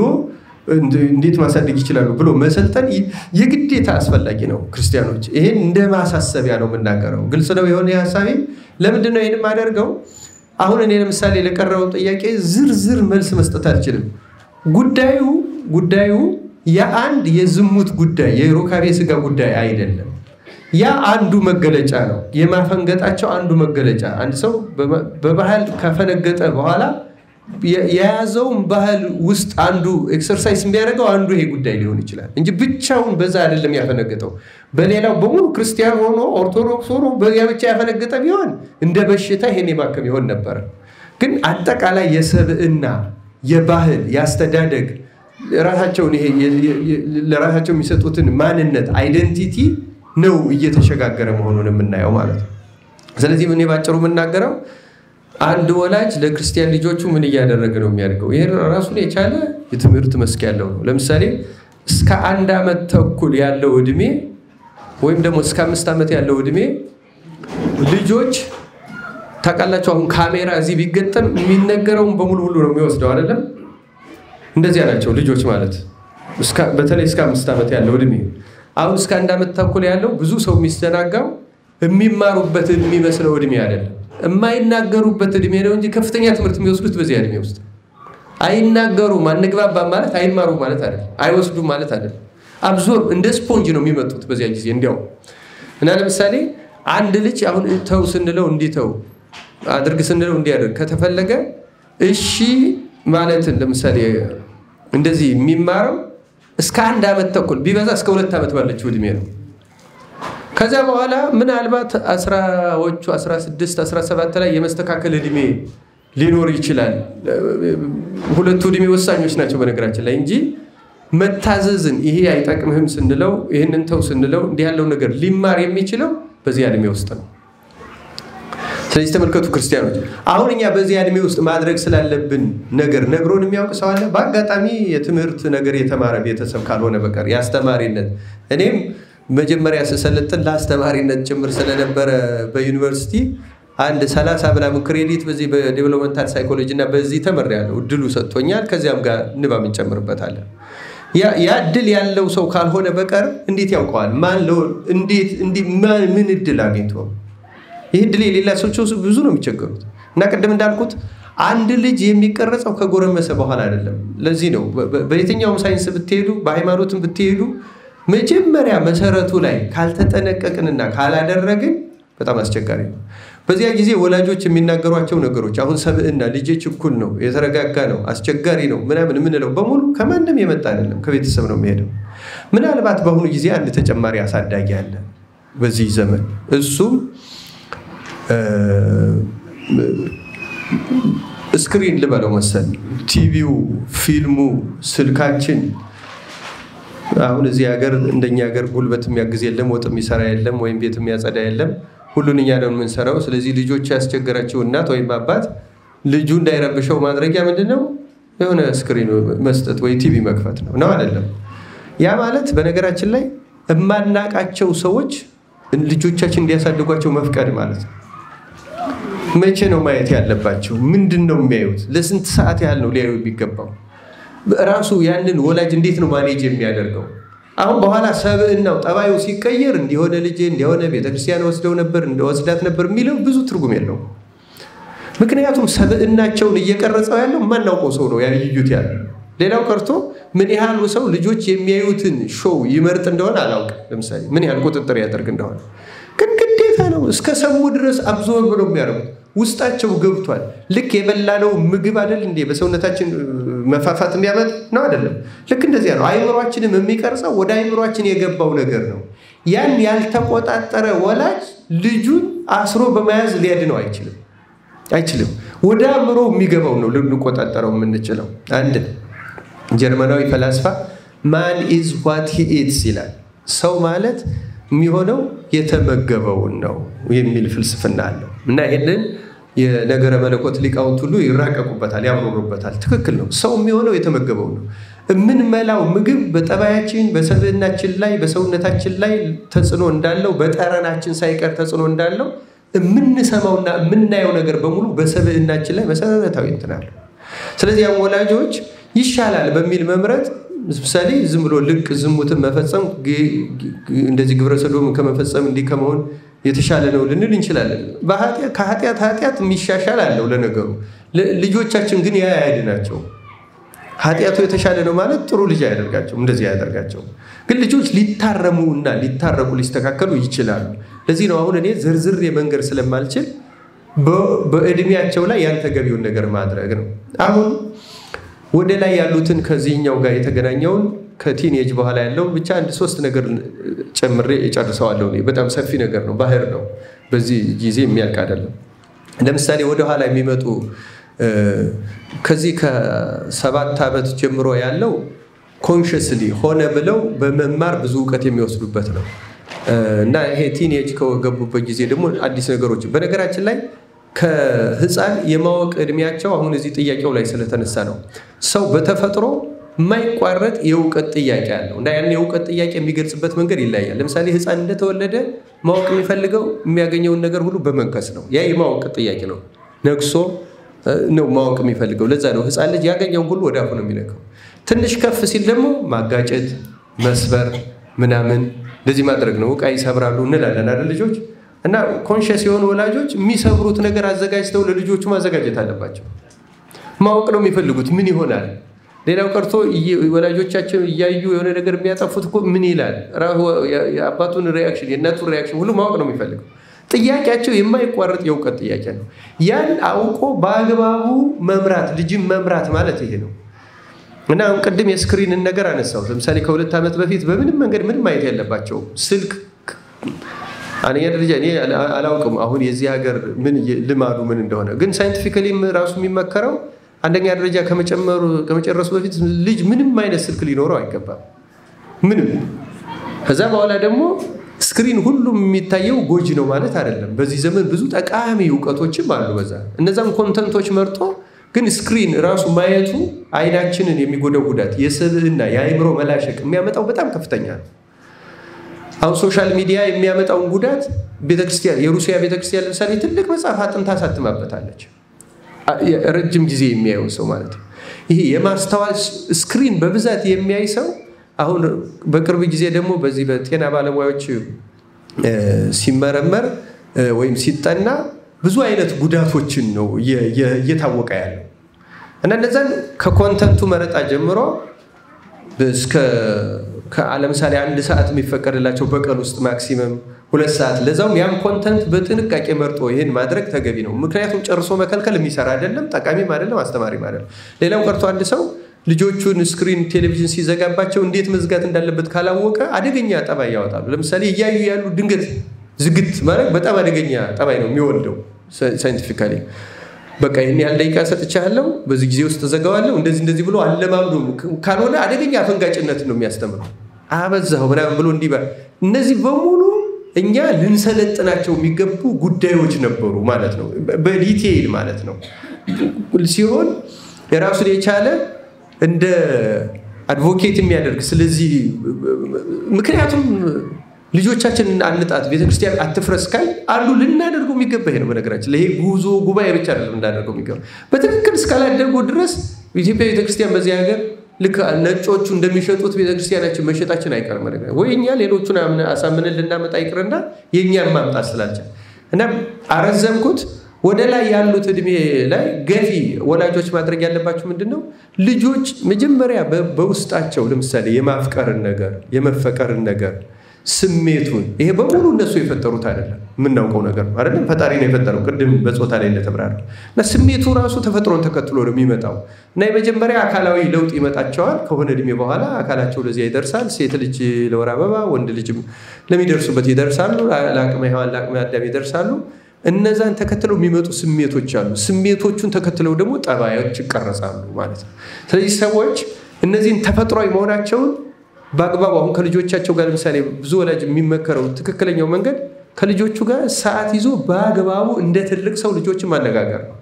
እንዴት ማሳደግ ይችላሉ ብሎ መሰልጠን የግዴታ አስፈላጊ ነው። ክርስቲያኖች ይሄን እንደ ማሳሰቢያ ነው የምናገረው። ግልጽ ነው የሆነ ሀሳቤ። ለምንድን ነው ይህን የማደርገው? አሁን እኔ ለምሳሌ ለቀረበው ጥያቄ ዝርዝር መልስ መስጠት አልችልም። ጉዳዩ ጉዳዩ የአንድ የዝሙት ጉዳይ የሩካቤ ስጋ ጉዳይ አይደለም። ያ አንዱ መገለጫ ነው። የማፈንገጣቸው አንዱ መገለጫ አንድ ሰው በባህል ከፈነገጠ በኋላ የያዘውን ባህል ውስጥ አንዱ ኤክሰርሳይዝ የሚያደርገው አንዱ ይሄ ጉዳይ ሊሆን ይችላል እንጂ ብቻውን በዛ አይደለም ያፈነገጠው። በሌላው በሙሉ ክርስቲያን ሆኖ ኦርቶዶክስ ሆኖ በዚያ ብቻ ያፈነገጠ ቢሆን እንደ በሽታ ይሄን የማከም ይሆን ነበረ። ግን አጠቃላይ የሰብዕና የባህል የአስተዳደግ ራሳቸውን ይሄ ለራሳቸው የሚሰጡትን ማንነት አይደንቲቲ ነው እየተሸጋገረ መሆኑን የምናየው ማለት ነው። ስለዚህ እኔ ባጭሩ የምናገረው አንድ ወላጅ ለክርስቲያን ልጆቹ ምን እያደረገ ነው የሚያደርገው? ይህ ራሱን የቻለ የትምህርት መስክ ያለው ነው። ለምሳሌ እስከ አንድ ዓመት ተኩል ያለው እድሜ ወይም ደግሞ እስከ አምስት ዓመት ያለው እድሜ ልጆች ታውቃላችሁ፣ አሁን ካሜራ እዚህ ቢገጠም የሚነገረውን በሙሉ ሁሉ ነው የሚወስደው አይደለም? እንደዚያ ናቸው ልጆች ማለት በተለይ እስከ አምስት ዓመት ያለው እድሜ አሁን እስከ አንድ ዓመት ተኩል ያለው ብዙ ሰው የሚስተናጋው የሚማሩበት የሚመስለው እድሜ አይደለም፣ የማይናገሩበት እድሜ ነው እንጂ ከፍተኛ ትምህርት የሚወስዱት በዚያ እድሜ ውስጥ አይናገሩም። አንግባባም ማለት አይማሩ ማለት አይደለም፣ አይወስዱም ማለት አይደለም። አብዞርብ እንደ ስፖንጅ ነው የሚመጡት በዚያ ጊዜ እንዲያው እና ለምሳሌ አንድ ልጅ አሁን ተው ስንለው እንዲተው አድርግ ስንለው እንዲያደርግ ከተፈለገ እሺ ማለትን ለምሳሌ እንደዚህ የሚማረው እስከ አንድ ዓመት ተኩል ቢበዛ እስከ ሁለት ዓመት ባለችው እድሜ ነው። ከዚያ በኋላ ምናልባት አስራዎቹ 16 17 ላይ የመስተካከል እድሜ ሊኖር ይችላል። ሁለቱ እድሜ ወሳኞች ናቸው በነገራችን ላይ እንጂ መታዘዝን ይሄ አይጠቅምህም ስንለው ይህንን ተው ስንለው እንዲህ ያለው ነገር ሊማር የሚችለው በዚያ እድሜ ውስጥ ነው። ስለዚህ ተመልከቱ ክርስቲያኖች፣ አሁን እኛ በዚህ እድሜ ውስጥ ማድረግ ስላለብን ነገር ነግሮን የሚያውቅ ሰው አለ? በአጋጣሚ የትምህርት ነገር የተማረ ቤተሰብ ካልሆነ በቀር የአስተማሪነት እኔም መጀመሪያ ስሰለጥን ለአስተማሪነት ጭምር ስለነበረ በዩኒቨርሲቲ አንድ ሰላሳ ምናምን ክሬዲት በዚህ በዴቨሎፕመንታል ሳይኮሎጂ እና በዚህ ተምሬያለሁ። እድሉ ሰጥቶኛል። ከዚያም ጋር ንባብ እንጨምርበታለን። ያ እድል ያለው ሰው ካልሆነ በቀር እንዴት ያውቀዋል? ማን እንዴት ምን እድል አግኝቶ ይህ እድል የሌላቸው ብዙ ነው የሚቸገሩት። እና ቅድም እንዳልኩት አንድ ልጅ የሚቀረጸው ከጎረመሰ በኋላ አይደለም። ለዚህ ነው በየትኛውም ሳይንስ ብትሄዱ፣ በሃይማኖትም ብትሄዱ መጀመሪያ መሰረቱ ላይ ካልተጠነቀቅንና ካላደረግን በጣም አስቸጋሪ ነው። በዚያ ጊዜ ወላጆች የሚናገሯቸው ነገሮች አሁን ሰብዕና ልጄ ችኩል ነው፣ የተረጋጋ ነው፣ አስቸጋሪ ነው ምናምን የምንለው በሙሉ ከማንም የመጣ አይደለም፣ ከቤተሰብ ነው የሚሄደው። ምናልባት በአሁኑ ጊዜ አንድ ተጨማሪ አሳዳጊ አለ በዚህ ዘመን እሱም ስክሪን ልበለው መሰል ቲቪው፣ ፊልሙ፣ ስልካችን አሁን እዚህ ሀገር እንደኛ ሀገር ጉልበት የሚያግዝ የለም፣ ወጥ የሚሰራ የለም፣ ወይም ቤት የሚያጸዳ የለም። ሁሉን እኛ ነው የምንሰራው። ስለዚህ ልጆች ያስቸገራቸው እናት ወይም አባት ልጁ እንዳይረብሸው ማድረጊያ ምንድን ነው? የሆነ ስክሪን መስጠት ወይ ቲቪ መክፈት ነው ነው አይደለም? ያ ማለት በነገራችን ላይ የማናቃቸው ሰዎች ልጆቻችን እንዲያሳድጓቸው መፍቀድ ማለት ነው። መቼ ነው ማየት ያለባቸው? ምንድን ነው የሚያዩት? ለስንት ሰዓት ያህል ነው ሊያዩ የሚገባው? ራሱ ያንን ወላጅ እንዴት ነው ማኔጅ የሚያደርገው? አሁን በኋላ ሰብዕናው ጠባዩ ሲቀየር እንዲሆነ ልጄ እንዲሆነ ቤተክርስቲያን ወስደው ነበር እንደወስዳት ነበር የሚለው ብዙ ትርጉም የለው። ምክንያቱም ሰብዕናቸውን እየቀረጸው ያለው የማናውቀው ሰው ነው ያዩት ያለ። ሌላው ቀርቶ ምን ያህሉ ሰው ልጆች የሚያዩትን ሾው ይመርጥ እንደሆነ አላውቅም። ለምሳሌ ምን ያህል ቁጥጥር ያደርግ እንደሆነ ግን ግዴታ ነው። እስከ ሰሙ ድረስ አብዞርብ ነው የሚያደርጉት። ውስጣቸው ገብቷል። ልክ የበላነው ምግብ አይደል እንዴ በሰውነታችን መፋፋት የሚያመጥ ነው አይደለም? ልክ እንደዚያ ነው። አይምሯችንም የሚቀርጸው ወደ አይምሯችን የገባው ነገር ነው። ያን ያልተቆጣጠረ ወላጅ ልጁን አስሮ በመያዝ ሊያድነው አይችልም አይችልም። ወደ አእምሮ የሚገባው ነው ልንቆጣጠረው የምንችለው። አንድ ጀርመናዊ ፈላስፋ ማን ኢዝ ዋት ሂ ኢትስ ይላል። ሰው ማለት የሚሆነው የተመገበውን ነው የሚል ፍልስፍና አለው እና ይህንን የነገረ መለኮት ሊቃውንት ሁሉ ይራቀቁበታል፣ ያምሩሩበታል። ትክክል ነው። ሰው የሚሆነው የተመገበው ነው። የምንመላው ምግብ በጠባያችን፣ በሰብዕናችን ላይ፣ በሰውነታችን ላይ ተጽዕኖ እንዳለው፣ በጠረናችን ሳይቀር ተጽዕኖ እንዳለው የምንሰማውና የምናየው ነገር በሙሉ በሰብዕናችን ላይ መሰረታዊ እንትን አለው። ስለዚህ ያም ወላጆች ይሻላል በሚል መምረጥ ምሳሌ ዝም ብሎ ልቅ ዝሙትን መፈጸም እንደዚህ ግብረ ሰዶም ከመፈጸም እንዲህ ከመሆን የተሻለ ነው ልንል እንችላለን። ከኃጢአት ኃጢአት የሚሻሻል አለው ለነገሩ። ልጆቻችን ግን ያ አያድናቸው። ኃጢአቱ የተሻለ ነው ማለት ጥሩ ልጅ አያደርጋቸውም፣ እንደዚህ አያደርጋቸው። ግን ልጆች ሊታረሙ እና ሊታረቁ ሊስተካከሉ ይችላሉ። ለዚህ ነው አሁን እኔ ዝርዝር መንገድ ስለማልችል በእድሜያቸው ላይ ያን ተገቢውን ነገር ማድረግ ነው። አሁን ወደ ላይ ያሉትን ከዚህኛው ጋር የተገናኘውን ከቲኔጅ በኋላ ያለውን ብቻ አንድ ሶስት ነገር ጨምሬ እጨርሰዋለሁ። በጣም ሰፊ ነገር ነው፣ ባህር ነው። በዚህ ጊዜ የሚያልቅ አይደለም። ለምሳሌ ወደኋላ የሚመጡ ከዚህ ከሰባት ዓመት ጀምሮ ያለው ኮንሽስሊ ሆነ ብለው በመማር ብዙ እውቀት የሚወስዱበት ነው እና ይሄ ቲኔጅ ከገቡበት ጊዜ ደግሞ አዲስ ነገሮች በነገራችን ላይ ከህፃን የማወቅ እድሜያቸው አሁን እዚህ ጥያቄው ላይ ስለተነሳ ነው። ሰው በተፈጥሮ የማይቋረጥ የእውቀት ጥያቄ አለው እና ያን የእውቀት ጥያቄ የሚገልጽበት መንገድ ይለያል። ለምሳሌ ህፃን እንደተወለደ ማወቅ የሚፈልገው የሚያገኘውን ነገር ሁሉ በመንከስ ነው። ያ የማወቅ ጥያቄ ነው። ነግሶ ነው ማወቅ የሚፈልገው። ለዛ ነው ህፃን ልጅ ያገኘውን ሁሉ ወደ አፉ ነው የሚለቀው። ትንሽ ከፍ ሲል ደግሞ ማጋጨት፣ መስበር ምናምን እንደዚህ ማድረግ ነው። እቃ ይሰብራሉ እንላለን አይደል ልጆች እና ኮንሽስ የሆኑ ወላጆች የሚሰብሩት ነገር አዘጋጅተው ለልጆቹ ማዘጋጀት አለባቸው። ማወቅ ነው የሚፈልጉት ምን ይሆናል። ሌላው ቀርቶ ወላጆቻቸው እያዩ የሆነ ነገር የሚያጠፉት እኮ ምን ይላል፣ የአባቱን ሪያክሽን የእናቱን ሪያክሽን ሁሉ ማወቅ ነው የሚፈልገው። ጥያቄያቸው የማይቋረጥ የእውቀት ጥያቄ ነው። ያን አውቆ በአግባቡ መምራት ልጅም መምራት ማለት ይሄ ነው እና አሁን ቅድም የስክሪንን ነገር አነሳሁት። ለምሳሌ ከሁለት ዓመት በፊት በምንም መንገድ ምንም ማየት ያለባቸው ስልክ አንደኛ ደረጃ እኔ አላውቅም አሁን የዚህ ሀገር ምን ልማዱ ምን እንደሆነ፣ ግን ሳይንቲፊካሊም ራሱ የሚመከረው አንደኛ ደረጃ ከመጨረሱ በፊት ልጅ ምንም አይነት ስልክ ሊኖረው አይገባም። ምንም። ከዛ በኋላ ደግሞ ስክሪን ሁሉም የሚታየው ጎጂ ነው ማለት አይደለም። በዚህ ዘመን ብዙ ጠቃሚ እውቀቶችም አሉ። በዛ እነዛም ኮንተንቶች መርጦ ግን ስክሪን ራሱ ማየቱ አይናችንን የሚጎዳው ጉዳት የስብዕና የአእምሮ መላሸቅ የሚያመጣው በጣም ከፍተኛ ነው። አሁን ሶሻል ሚዲያ የሚያመጣውን ጉዳት ቤተክርስቲያን የሩሲያ ቤተክርስቲያን ለምሳሌ ትልቅ መጽሐፍ አጥንታ አሳትማበታለች። ረጅም ጊዜ የሚያየው ሰው ማለት ነው። ይሄ የማስተዋል ስክሪን በብዛት የሚያይ ሰው አሁን በቅርብ ጊዜ ደግሞ በዚህ በጤና ባለሙያዎች ሲመረመር ወይም ሲጠና ብዙ አይነት ጉዳቶችን ነው እየታወቀ ያለው እና እነዛን ከኮንተንቱ መረጣ ጀምሮ እስከ ለምሳሌ አንድ ሰዓት የሚፈቀድላቸው በቀን ውስጥ ማክሲመም ሁለት ሰዓት ለዛውም ያም ኮንተንት በጥንቃቄ መርጦ ይህን ማድረግ ተገቢ ነው። ምክንያቱም ጨርሶ መከልከል የሚሰራ አይደለም፣ ጠቃሚም አይደለም፣ አስተማሪም አይደለም። ሌላው ቀርቶ አንድ ሰው ልጆቹን ስክሪን ቴሌቪዥን ሲዘጋባቸው እንዴት መዝጋት እንዳለበት ካላወቀ አደገኛ ጠባይ ያወጣሉ። ለምሳሌ እያዩ ያሉ ድንገት ዝግት ማድረግ በጣም አደገኛ ጠባይ ነው የሚወልደው ሳይንቲፊካሊ በቃ ይህን ያህል ደቂቃ ሰጥቻለሁ፣ በዚህ ጊዜ ውስጥ ተዘጋዋለሁ፣ እንደዚህ እንደዚህ ብሎ አለማምዶ ካልሆነ አደገኛ አፈንጋጭነት ነው የሚያስተምረው። አበዛው ምናምን ብሎ እንዲህ እነዚህ በሙሉ እኛ ልንሰለጥናቸው የሚገቡ ጉዳዮች ነበሩ ማለት ነው። በዲቴይል ማለት ነው ሲሆን የራሱን የቻለ እንደ አድቮኬት የሚያደርግ ስለዚህ ምክንያቱም ልጆቻችን አንጣት ቤተክርስቲያን አትፍረስ ካል አንዱ ልናደርገው የሚገባ ይሄ ነው። በነገራችን ይሄ ጉዞ ጉባኤ ብቻ አይደለም እንዳደርገው የሚገባ በትክክል እስካላደርጉ ድረስ ኢትዮጵያ ቤተክርስቲያን በዚህ ሀገር ልክ ነጮቹ እንደሚሸጡት ቤተክርስቲያናችን መሸጣችን አይቀርም። ነገር ወይ እኛ ሌሎቹን አሳምንን ልናመጣ ይቅርና የእኛን ማምጣት ስላልቻል እና አረዘምኩት። ወደ ላይ ያሉት እድሜ ላይ ገፊ ወላጆች ማድረግ ያለባቸው ምንድን ነው? ልጆች መጀመሪያ በውስጣቸው ለምሳሌ የማፍቀርን ነገር የመፈቀርን ነገር ስሜቱን ይሄ በሙሉ እነሱ የፈጠሩት አይደለም፣ የምናውቀው ነገር ነው አይደለም። ፈጣሪ ነው የፈጠረው። ቅድም በፆታ ላይ እንደተብራራ እና ስሜቱ ራሱ ተፈጥሮን ተከትሎ ነው የሚመጣው እና የመጀመሪያ አካላዊ ለውጥ ይመጣቸዋል። ከሆነ እድሜ በኋላ አካላቸው ለዚያ ይደርሳል። ሴት ልጅ ለወር አበባ፣ ወንድ ልጅም ለሚደርሱበት ይደርሳሉ። ለአቅመ ሔዋን ለአቅመ አዳም ይደርሳሉ። እነዛን ተከትለው የሚመጡ ስሜቶች አሉ። ስሜቶቹን ተከትለው ደግሞ ጠባዮች ይቀረጻሉ ማለት ነው። ስለዚህ ሰዎች እነዚህን ተፈጥሯዊ መሆናቸውን በአግባቡ አሁን ከልጆቻቸው ጋር ለምሳሌ ብዙ ወላጅ የሚመከረው ትክክለኛው መንገድ ከልጆቹ ጋር ሰዓት ይዞ በአግባቡ እንደ ትልቅ ሰው ልጆችን ማነጋገር ነው።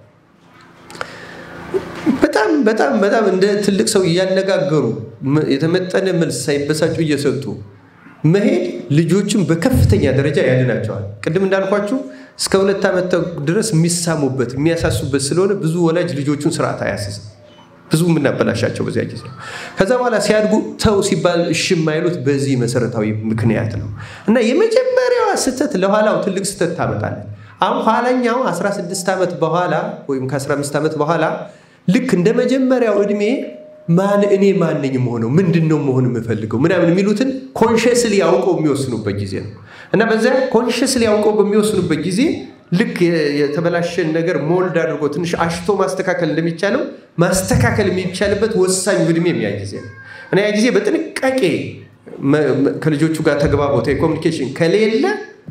በጣም በጣም በጣም እንደ ትልቅ ሰው እያነጋገሩ የተመጠነ መልስ ሳይበሳጩ እየሰጡ መሄድ ልጆችን በከፍተኛ ደረጃ ያድናቸዋል። ቅድም እንዳልኳችሁ እስከ ሁለት ዓመት ድረስ የሚሳሙበት የሚያሳሱበት ስለሆነ ብዙ ወላጅ ልጆቹን ስርዓት አያስዝም። ብዙ የምናበላሻቸው በዚያ ጊዜ ነው። ከዛ በኋላ ሲያድጉ ተው ሲባል እሺ የማይሉት በዚህ መሰረታዊ ምክንያት ነው እና የመጀመሪያዋ ስህተት ለኋላው ትልቅ ስህተት ታመጣለች። አሁን ኋላኛው 16 ዓመት በኋላ ወይም ከ15 ዓመት በኋላ ልክ እንደ መጀመሪያው እድሜ ማን እኔ ማን ነኝ መሆነው ምንድን ነው መሆን የምፈልገው ምናምን የሚሉትን ኮንሽስሊ ያውቀው የሚወስኑበት ጊዜ ነው እና በዚያ ኮንሽስሊ ያውቀው በሚወስኑበት ጊዜ ልክ የተበላሸን ነገር ሞልድ አድርጎ ትንሽ አሽቶ ማስተካከል እንደሚቻለው ማስተካከል የሚቻልበት ወሳኝ እድሜ የሚያ ጊዜ ነው እና ያ ጊዜ በጥንቃቄ ከልጆቹ ጋር ተግባቦት ኮሚኒኬሽን ከሌለ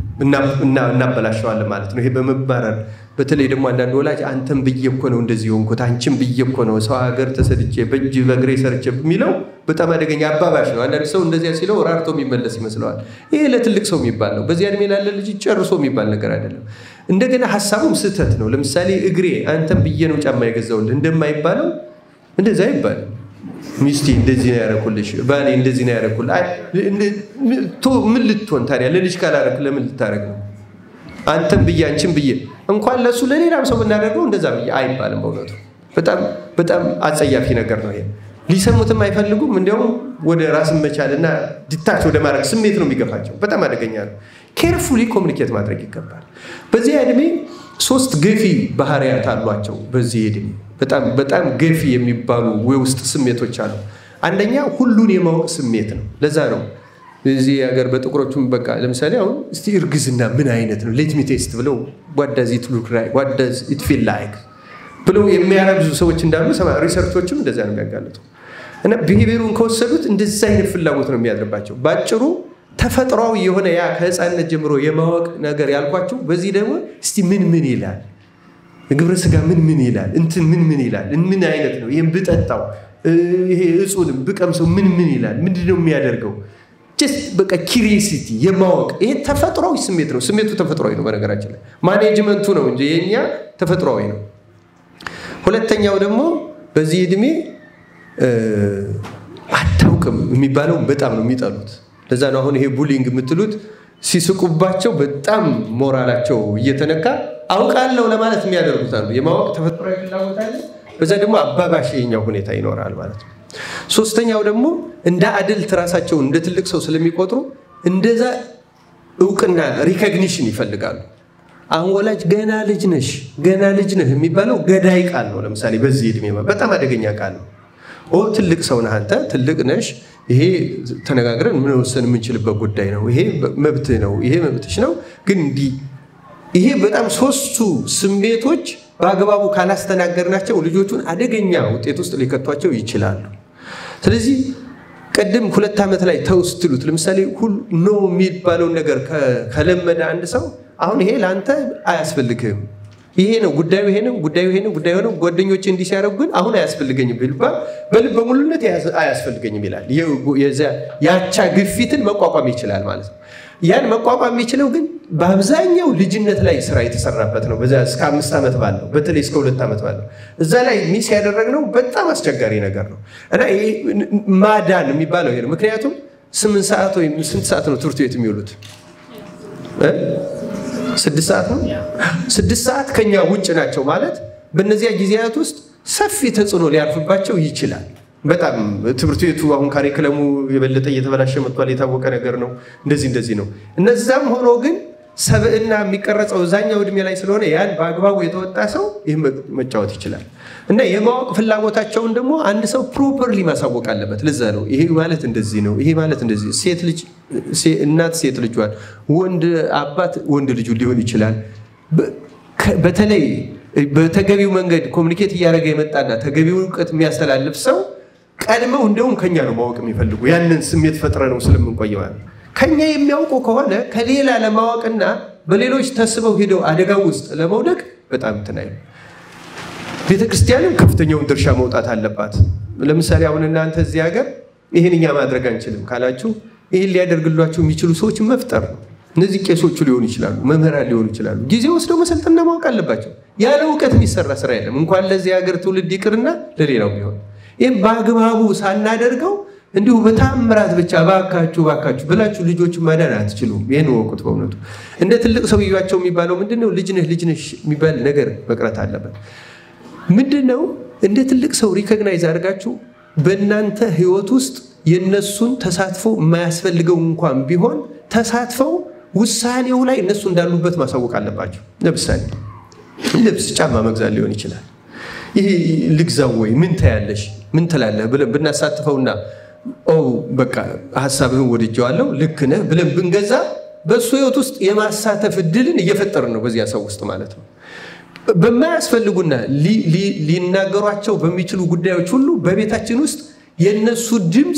እናበላሸዋለን ማለት ነው። ይሄ በመባረር በተለይ ደግሞ አንዳንድ ወላጅ አንተም ብዬ እኮ ነው እንደዚህ ሆንኩት፣ አንቺም ብዬ እኮ ነው ሰው ሀገር ተሰድቼ በእጅ በእግሬ ሰርቼ የሚለው በጣም አደገኛ አባባሽ ነው። አንዳንድ ሰው እንደዚያ ሲለው ራርቶ የሚመለስ ይመስለዋል። ይሄ ለትልቅ ሰው የሚባል ነው። በዚህ እድሜ ላለ ልጅ ጨርሶ የሚባል ነገር አይደለም። እንደገና ሀሳቡም ስህተት ነው። ለምሳሌ እግሬ አንተም ብዬ ነው ጫማ የገዛውልህ እንደማይባለው እንደዛ አይባልም። ሚስቴ እንደዚህ ነው ያደረኩልሽ፣ ባሌ እንደዚህ ነው ያደረኩልህ። ምን ልትሆን ታዲያ? ለልጅ ካላደረክ ለምን ልታደረግ ነው? አንተም ብዬ አንቺም ብዬ እንኳን ለእሱ ለሌላም ሰው ብናደርገው እንደዛ ብዬ አይባልም። በእውነቱ በጣም በጣም አጸያፊ ነገር ነው ይሄ። ሊሰሙትም አይፈልጉም። እንዲያውም ወደ ራስን መቻልና ድታች ወደ ማድረግ ስሜት ነው የሚገፋቸው። በጣም አደገኛ ነው። ኬርፉሊ ኮሚኒኬት ማድረግ ይገባል። በዚህ ዕድሜ ሶስት ገፊ ባህሪያት አሏቸው። በዚህ ዕድሜ በጣም በጣም ገፊ የሚባሉ የውስጥ ስሜቶች አሉ። አንደኛ ሁሉን የማወቅ ስሜት ነው። ለዛ ነው እዚህ ሀገር በጥቁሮቹም በቃ ለምሳሌ አሁን እስቲ እርግዝና ምን አይነት ነው ሌት ሚ ቴስት ብለው ዋዳዝ ኢት ሉክ ላይክ ዋዳዝ ኢት ፊል ላይክ ብለው የሚያረግዙ ሰዎች እንዳሉ ሪሰርቾችም እንደዚያ ነው የሚያጋልጡ እና ብሄቤሩን ከወሰዱት እንደዚ አይነት ፍላጎት ነው የሚያድርባቸው። በአጭሩ ተፈጥሯዊ የሆነ ያ ከህፃንነት ጀምሮ የማወቅ ነገር ያልኳችሁ። በዚህ ደግሞ እስቲ ምን ምን ይላል ግብረ ስጋ ምን ምን ይላል እንትን ምን ምን ይላል ምን አይነት ነው ይህም ብጠጣው ይሄ እጹንም ብቀምሰው ምን ምን ይላል ምንድን ነው የሚያደርገው ጀስት በቃ ኪሪሲቲ የማወቅ ይሄ ተፈጥሯዊ ስሜት ነው። ስሜቱ ተፈጥሯዊ ነው። በነገራችን ላይ ማኔጅመንቱ ነው እንጂ የኛ ተፈጥሯዊ ነው። ሁለተኛው ደግሞ በዚህ እድሜ አታውቅም የሚባለው በጣም ነው የሚጠሉት። ለዛ ነው አሁን ይሄ ቡሊንግ የምትሉት ሲስቁባቸው በጣም ሞራላቸው እየተነካ አውቃለሁ ለማለት የሚያደርጉት አሉ። የማወቅ ተፈጥሯዊ ፍላጎት አለ። በዛ ደግሞ አባባሽ የኛው ሁኔታ ይኖራል ማለት ነው። ሶስተኛው ደግሞ እንደ አድልት ራሳቸውን እንደ ትልቅ ሰው ስለሚቆጥሩ እንደዛ እውቅና ሪኮግኒሽን ይፈልጋሉ። አሁን ወላጅ ገና ልጅ ነሽ ገና ልጅ ነህ የሚባለው ገዳይ ቃል ነው። ለምሳሌ በዚህ ዕድሜ በጣም አደገኛ ቃል ነው። ኦ ትልቅ ሰው ነህ አንተ ትልቅ ነሽ፣ ይሄ ተነጋግረን ምንወሰን የምንችልበት ጉዳይ ነው፣ ይሄ መብትህ ነው፣ ይሄ መብትሽ ነው። ግን እንዲህ ይሄ በጣም ሶስቱ ስሜቶች በአግባቡ ካላስተናገርናቸው ልጆቹን አደገኛ ውጤት ውስጥ ሊከቷቸው ይችላሉ። ስለዚህ ቅድም ሁለት ዓመት ላይ ተው ስትሉት ለምሳሌ ሁሉ ኖ የሚባለውን ነገር ከለመደ አንድ ሰው አሁን ይሄ ለአንተ አያስፈልግህም፣ ይሄ ነው ጉዳዩ፣ ይሄ ነው ጉዳዩ፣ ይሄ ነው ጉዳዩ ነው ጓደኞች እንዲህ ሲያደርጉ ግን አሁን አያስፈልገኝም ቢባል በልበ ሙሉነት አያስፈልገኝም ይላል። ያቻ ግፊትን መቋቋም ይችላል ማለት ነው። ያን መቋቋም የሚችለው ግን በአብዛኛው ልጅነት ላይ ስራ የተሰራበት ነው። በዛ እስከ አምስት ዓመት ባለው በተለይ እስከ ሁለት ዓመት ባለው እዛ ላይ ሚስ ያደረግነው በጣም አስቸጋሪ ነገር ነው እና ይሄ ማዳን የሚባለው ይሄ ነው። ምክንያቱም ስምንት ሰዓት ወይም ስንት ሰዓት ነው ትምህርት ቤት የሚውሉት? ስድስት ሰዓት ነው። ስድስት ሰዓት ከኛ ውጭ ናቸው ማለት በእነዚያ ጊዜያት ውስጥ ሰፊ ተጽዕኖ ሊያርፍባቸው ይችላል። በጣም ትምህርት ቤቱ አሁን ካሪክለሙ የበለጠ እየተበላሸ መጥቷል። የታወቀ ነገር ነው። እንደዚህ እንደዚህ ነው። እነዛም ሆኖ ግን ሰብዕና የሚቀረጸው እዛኛው እድሜ ላይ ስለሆነ ያን በአግባቡ የተወጣ ሰው ይህ መጫወት ይችላል እና የማወቅ ፍላጎታቸውን ደግሞ አንድ ሰው ፕሮፐርሊ ማሳወቅ አለበት። ለዛ ነው ይሄ ማለት እንደዚህ ነው፣ ይሄ ማለት እንደዚህ። ሴት ልጅ እናት ሴት ልጇን፣ ወንድ አባት ወንድ ልጁ ሊሆን ይችላል። በተለይ በተገቢው መንገድ ኮሚኒኬት እያደረገ የመጣና ተገቢው እውቀት የሚያስተላልፍ ሰው ቀድመው እንደውም ከኛ ነው ማወቅ የሚፈልጉ ያንን ስሜት ፈጥረ ነው ስለምንቆየው ከኛ የሚያውቁ ከሆነ ከሌላ ለማወቅና በሌሎች ተስበው ሄደው አደጋው ውስጥ ለመውደቅ በጣም እንትን አይሉ። ቤተ ክርስቲያንም ከፍተኛውን ድርሻ መውጣት አለባት። ለምሳሌ አሁን እናንተ እዚህ ሀገር ይህን እኛ ማድረግ አንችልም ካላችሁ ይህን ሊያደርግሏቸው የሚችሉ ሰዎችን መፍጠር ነው። እነዚህ ቄሶቹ ሊሆኑ ይችላሉ፣ መምህራን ሊሆኑ ይችላሉ። ጊዜ ወስደው መሰልጠንና ማወቅ አለባቸው። ያለ እውቀት የሚሰራ ስራ የለም። እንኳን ለዚህ ሀገር ትውልድ ይቅርና ለሌላው ቢሆን ይህም በአግባቡ ሳናደርገው እንዲሁ በታምራት ብቻ ባካችሁ ባካችሁ ብላችሁ ልጆች ማዳን አትችሉም። ይህን ወቁት። በእውነቱ እንደ ትልቅ ሰውያቸው የሚባለው ምንድነው? ልጅነህ ልጅነሽ የሚባል ነገር መቅረት አለበት። ምንድነው? እንደ ትልቅ ሰው ሪኮግናይዝ አድርጋችሁ በእናንተ ህይወት ውስጥ የነሱን ተሳትፎ የማያስፈልገው እንኳን ቢሆን ተሳትፈው ውሳኔው ላይ እነሱ እንዳሉበት ማሳወቅ አለባቸው። ለምሳሌ ልብስ፣ ጫማ መግዛት ሊሆን ይችላል። ይህ ልግዛው ወይ ምን ታያለሽ ምን ትላለህ ብለን ብናሳትፈውና ኦ በቃ ሀሳብህን ወድጀዋለሁ ልክ ነህ ብለን ብንገዛ በእሱ ህይወት ውስጥ የማሳተፍ እድልን እየፈጠርን ነው በዚያ ሰው ውስጥ ማለት ነው። በማያስፈልጉና ሊናገሯቸው በሚችሉ ጉዳዮች ሁሉ በቤታችን ውስጥ የእነሱ ድምፅ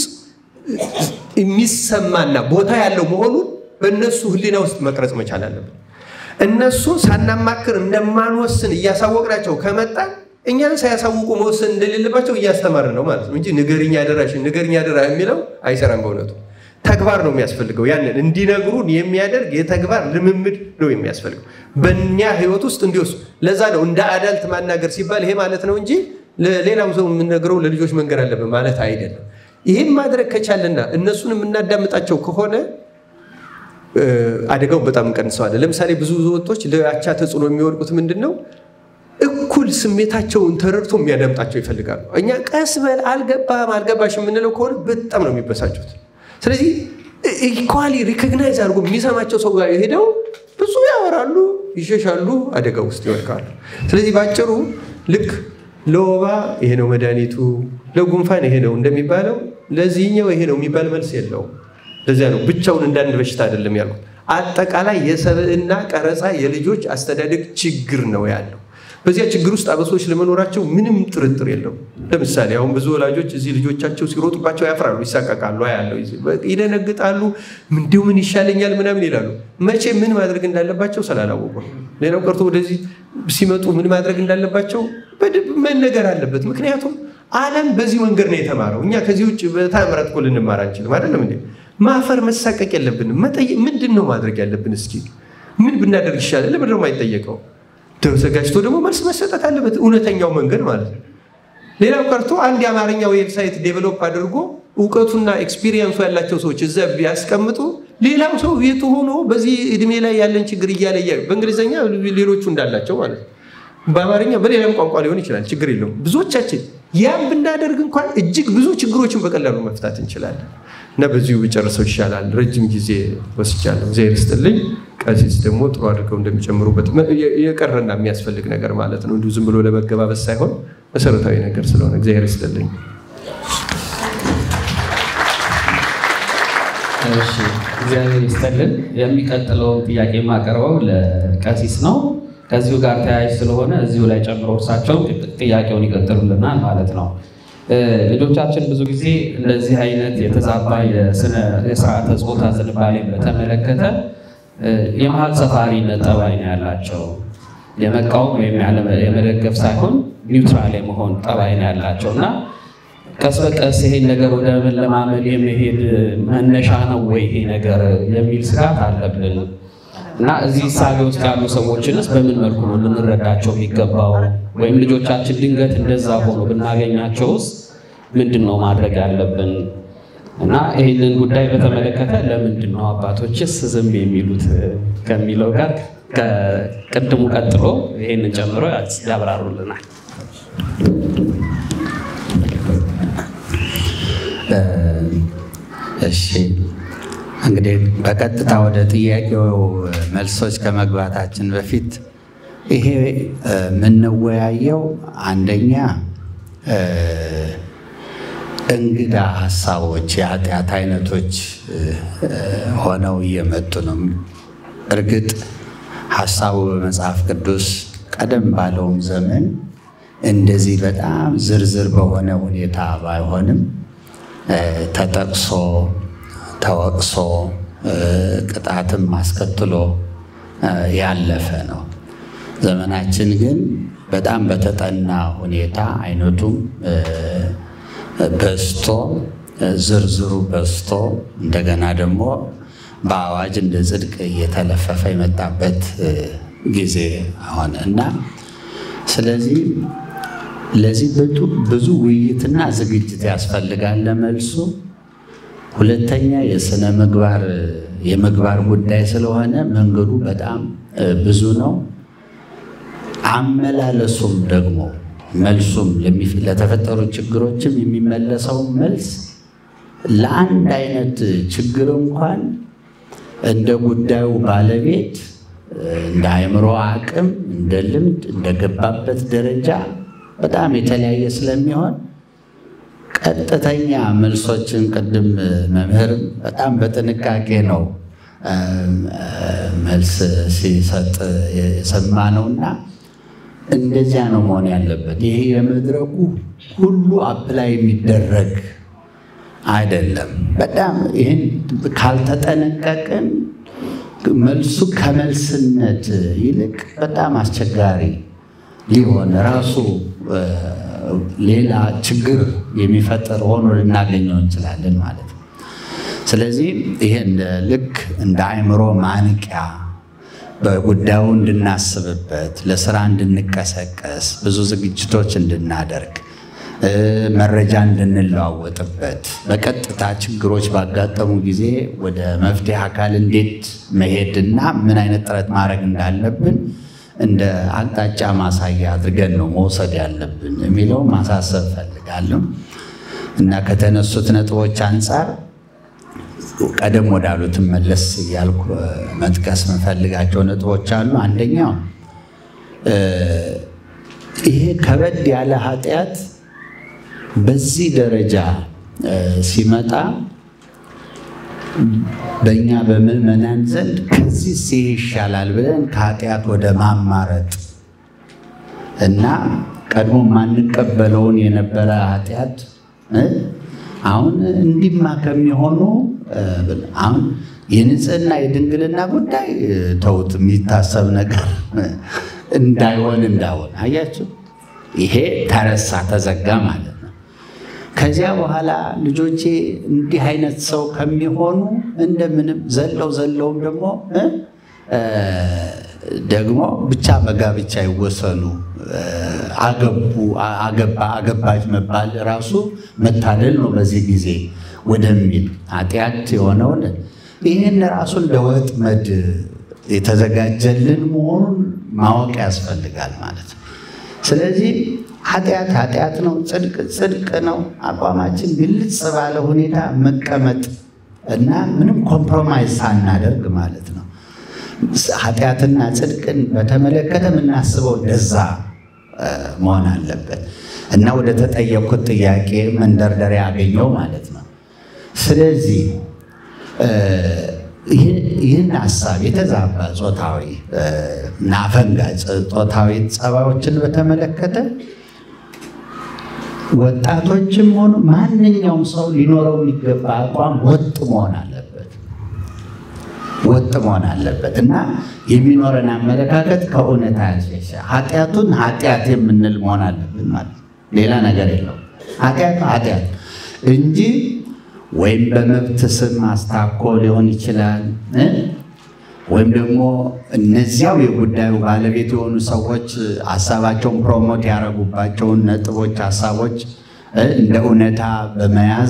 የሚሰማና ቦታ ያለው መሆኑን በእነሱ ህሊና ውስጥ መቅረጽ መቻል አለብን። እነሱ ሳናማክር እንደማንወስን እያሳወቅናቸው ከመጣ እኛን ሳያሳውቁ መወሰን እንደሌለባቸው እያስተማርን ነው ማለት ነው እንጂ ንገርኛ አደራሽን ንገርኛ አደራ የሚለው አይሰራም። በእውነቱ ተግባር ነው የሚያስፈልገው። ያንን እንዲነግሩን የሚያደርግ የተግባር ልምምድ ነው የሚያስፈልገው በእኛ ህይወት ውስጥ እንዲወሱ። ለዛ ነው እንደ አዳልት ማናገር ሲባል ይሄ ማለት ነው እንጂ ለሌላው ሰው የምንነግረው ለልጆች መንገር አለብን ማለት አይደለም። ይህም ማድረግ ከቻለና እነሱን የምናዳምጣቸው ከሆነ አደጋውን በጣም እንቀንሰዋለን። ለምሳሌ ብዙ ወጦች ለአቻ ተጽዕኖ የሚወድቁት ምንድን ነው? እኩል ስሜታቸውን ተረድቶ የሚያዳምጣቸው ይፈልጋሉ። እኛ ቀስ በል አልገባም አልገባሽ የምንለው ከሆነ በጣም ነው የሚበሳጩት። ስለዚህ ኢኳሊ ሪኮግናይዝ አድርጎ የሚሰማቸው ሰው ጋር ሄደው ብዙ ያወራሉ፣ ይሸሻሉ፣ አደጋ ውስጥ ይወድቃሉ። ስለዚህ በአጭሩ ልክ ለወባ ይሄ ነው መድኃኒቱ፣ ለጉንፋን ይሄ ነው እንደሚባለው ለዚህኛው ይሄ ነው የሚባል መልስ የለውም። ለዚያ ነው ብቻውን እንዳንድ በሽታ አይደለም ያልኩት። አጠቃላይ የሰብዕና ቀረጻ የልጆች አስተዳደግ ችግር ነው ያለው። በዚያ ችግር ውስጥ አበሶች ለመኖራቸው ምንም ጥርጥር የለውም። ለምሳሌ አሁን ብዙ ወላጆች እዚህ ልጆቻቸው ሲሮጡባቸው ያፍራሉ፣ ይሳቀቃሉ፣ ያለው ይደነግጣሉ። እንዲሁ ምን ይሻለኛል ምናምን ይላሉ። መቼ ምን ማድረግ እንዳለባቸው ስላላወቁ ነው። ሌላው ቀርቶ ወደዚህ ሲመጡ ምን ማድረግ እንዳለባቸው በደንብ መነገር አለበት። ምክንያቱም ዓለም በዚህ መንገድ ነው የተማረው። እኛ ከዚህ ውጭ በታምራት እኮ ልንማር አንችልም። አይደለም እንዴ? ማፈር መሳቀቅ የለብንም። መጠየቅ ምንድን ነው ማድረግ ያለብን? እስኪ ምን ብናደርግ ይሻላል? ለምንድን ነው የማይጠየቀው? ተዘጋጅቶ ደግሞ መልስ መሰጠት አለበት። እውነተኛው መንገድ ማለት ነው። ሌላው ቀርቶ አንድ የአማርኛ ዌብሳይት ዴቨሎፕ አድርጎ እውቀቱና ኤክስፒሪየንሱ ያላቸው ሰዎች እዛ ቢያስቀምጡ ሌላው ሰው ቤቱ ሆኖ በዚህ እድሜ ላይ ያለን ችግር እያለ እያለ በእንግሊዝኛ ሌሎቹ እንዳላቸው ማለት ነው። በአማርኛ በሌላም ቋንቋ ሊሆን ይችላል፣ ችግር የለውም። ብዙዎቻችን ያም ብናደርግ እንኳን እጅግ ብዙ ችግሮችን በቀላሉ መፍታት እንችላለን እና በዚሁ ብጨርሰው ይሻላል። ረጅም ጊዜ ወስጃለሁ። እግዚአብሔር ይስጥልኝ። ቀሲስ ደግሞ ጥሩ አድርገው እንደሚጨምሩበት የቀረና የሚያስፈልግ ነገር ማለት ነው። እንዲሁ ዝም ብሎ ለመገባበስ ሳይሆን መሰረታዊ ነገር ስለሆነ እግዚአብሔር ይስጥልኝ። እሺ እግዚአብሔር ይስጥልን። የሚቀጥለውን ጥያቄ የማቀርበው ለቀሲስ ነው። ከዚሁ ጋር ተያያዥ ስለሆነ እዚሁ ላይ ጨምሮ እርሳቸው ጥያቄውን ይቀጥሉልናል ማለት ነው። ልጆቻችን ብዙ ጊዜ እንደዚህ አይነት የተዛባ የስርዓተ ጾታ ዝንባሌን በተመለከተ የመሀል ሰፋሪነት ጠባይ ነው ያላቸው። የመቃወም ወይም የመደገፍ ሳይሆን ኒውትራል የመሆን ጠባይ ነው ያላቸው እና ቀስ በቀስ ይሄን ነገር ወደ መለማመድ የመሄድ መነሻ ነው ወይ ይሄ ነገር የሚል ስጋት አለብን እና እዚህ ሳቢ ውስጥ ያሉ ሰዎችንስ በምን መልኩ ነው ልንረዳቸው የሚገባው? ወይም ልጆቻችን ድንገት እንደዛ ሆኖ ብናገኛቸውስ ምንድን ነው ማድረግ ያለብን? እና ይህንን ጉዳይ በተመለከተ ለምንድን ነው አባቶችስ ዝም የሚሉት ከሚለው ጋር ከቅድሙ ቀጥሎ ይህንን ጨምሮ ያብራሩልናል። እሺ እንግዲህ በቀጥታ ወደ ጥያቄው መልሶች ከመግባታችን በፊት ይሄ የምንወያየው አንደኛ እንግዳ ሀሳቦች የኃጢአት አይነቶች ሆነው እየመጡ ነው። እርግጥ ሀሳቡ በመጽሐፍ ቅዱስ ቀደም ባለውም ዘመን እንደዚህ በጣም ዝርዝር በሆነ ሁኔታ ባይሆንም ተጠቅሶ ተወቅሶ ቅጣትም አስከትሎ ያለፈ ነው። ዘመናችን ግን በጣም በተጠና ሁኔታ አይነቱም በዝቶ ዝርዝሩ በዝቶ እንደገና ደግሞ በአዋጅ እንደ ጽድቅ እየተለፈፈ የመጣበት ጊዜ ሆነ እና ስለዚህ ለዚህ ብዙ ውይይትና ዝግጅት ያስፈልጋል ለመልሱ። ሁለተኛ የስነ ምግባር የምግባር ጉዳይ ስለሆነ መንገዱ በጣም ብዙ ነው። አመላለሱም ደግሞ መልሱም ለተፈጠሩ ችግሮችም የሚመለሰው መልስ ለአንድ አይነት ችግር እንኳን እንደ ጉዳዩ ባለቤት እንደ አእምሮ አቅም፣ እንደ ልምድ፣ እንደገባበት ደረጃ በጣም የተለያየ ስለሚሆን ቀጥተኛ መልሶችን ቅድም መምህርም በጣም በጥንቃቄ ነው መልስ ሲሰጥ የሰማ ነውና እንደዚያ ነው መሆን ያለበት። ይሄ የመድረኩ ሁሉ አፕላይ የሚደረግ አይደለም። በጣም ይህን ካልተጠነቀቅን መልሱ ከመልስነት ይልቅ በጣም አስቸጋሪ ሊሆን ራሱ ሌላ ችግር የሚፈጠር ሆኖ ልናገኘው እንችላለን ማለት ነው። ስለዚህ ይሄን ልክ እንደ አእምሮ ማንቂያ በጉዳዩ እንድናስብበት፣ ለስራ እንድንቀሰቀስ፣ ብዙ ዝግጅቶች እንድናደርግ፣ መረጃ እንድንለዋወጥበት፣ በቀጥታ ችግሮች ባጋጠሙ ጊዜ ወደ መፍትሄ አካል እንዴት መሄድና ምን አይነት ጥረት ማድረግ እንዳለብን እንደ አቅጣጫ ማሳያ አድርገን ነው መውሰድ ያለብን የሚለው ማሳሰብ ፈልጋለሁ እና ከተነሱት ነጥቦች አንጻር ቀደም ወዳሉት መለስ እያልኩ መጥቀስ የምፈልጋቸው ነጥቦች አሉ። አንደኛው ይሄ ከበድ ያለ ኃጢአት በዚህ ደረጃ ሲመጣ በእኛ በምዕመናን ዘንድ ከዚህ ይሄ ይሻላል ብለን ከኃጢአት ወደ ማማረጥ እና ቀድሞ ማንቀበለውን የነበረ ኃጢአት አሁን እንዲማ ከሚሆኑ አሁን የንጽህና የድንግልና ጉዳይ ተውት፣ የሚታሰብ ነገር እንዳይሆን እንዳሆን አያችሁ፣ ይሄ ተረሳ ተዘጋ ማለት ነው። ከዚያ በኋላ ልጆቼ እንዲህ አይነት ሰው ከሚሆኑ እንደምንም ዘለው ዘለውም ደግሞ ደግሞ ብቻ በጋብቻ ይወሰኑ አገቡ አገባ አገባች መባል ራሱ መታደል ነው በዚህ ጊዜ ወደሚል ኃጢአት የሆነውን ይህን ራሱ እንደ ወጥመድ የተዘጋጀልን መሆኑን ማወቅ ያስፈልጋል ማለት ነው። ስለዚህ ኃጢአት ኃጢአት ነው፣ ጽድቅ ጽድቅ ነው። አቋማችን ግልጽ ባለ ሁኔታ መቀመጥ እና ምንም ኮምፕሮማይዝ ሳናደርግ ማለት ነው። ኃጢአትና ጽድቅን በተመለከተ የምናስበው እንደዛ መሆን አለበት እና ወደ ተጠየቅኩት ጥያቄ መንደርደሪያ ያገኘው ማለት ነው። ስለዚህ ይህን ሀሳብ የተዛባ ጾታዊ እና አፈንጋጭ ጾታዊ ጸባዮችን በተመለከተ ወጣቶችም ሆኑ ማንኛውም ሰው ሊኖረው የሚገባ አቋም ወጥ መሆን አለበት ወጥ መሆን አለበት እና የሚኖረን አመለካከት ከእውነት ያልሸሸ ኃጢአቱን ኃጢአት የምንል መሆን አለብን ማለት ሌላ ነገር የለው። ኃጢአት ኃጢአት እንጂ ወይም በመብት ስም አስታኮ ሊሆን ይችላል ወይም ደግሞ እነዚያው የጉዳዩ ባለቤት የሆኑ ሰዎች ሀሳባቸውን ፕሮሞት ያደረጉባቸውን ነጥቦች፣ ሀሳቦች እንደ እውነታ በመያዝ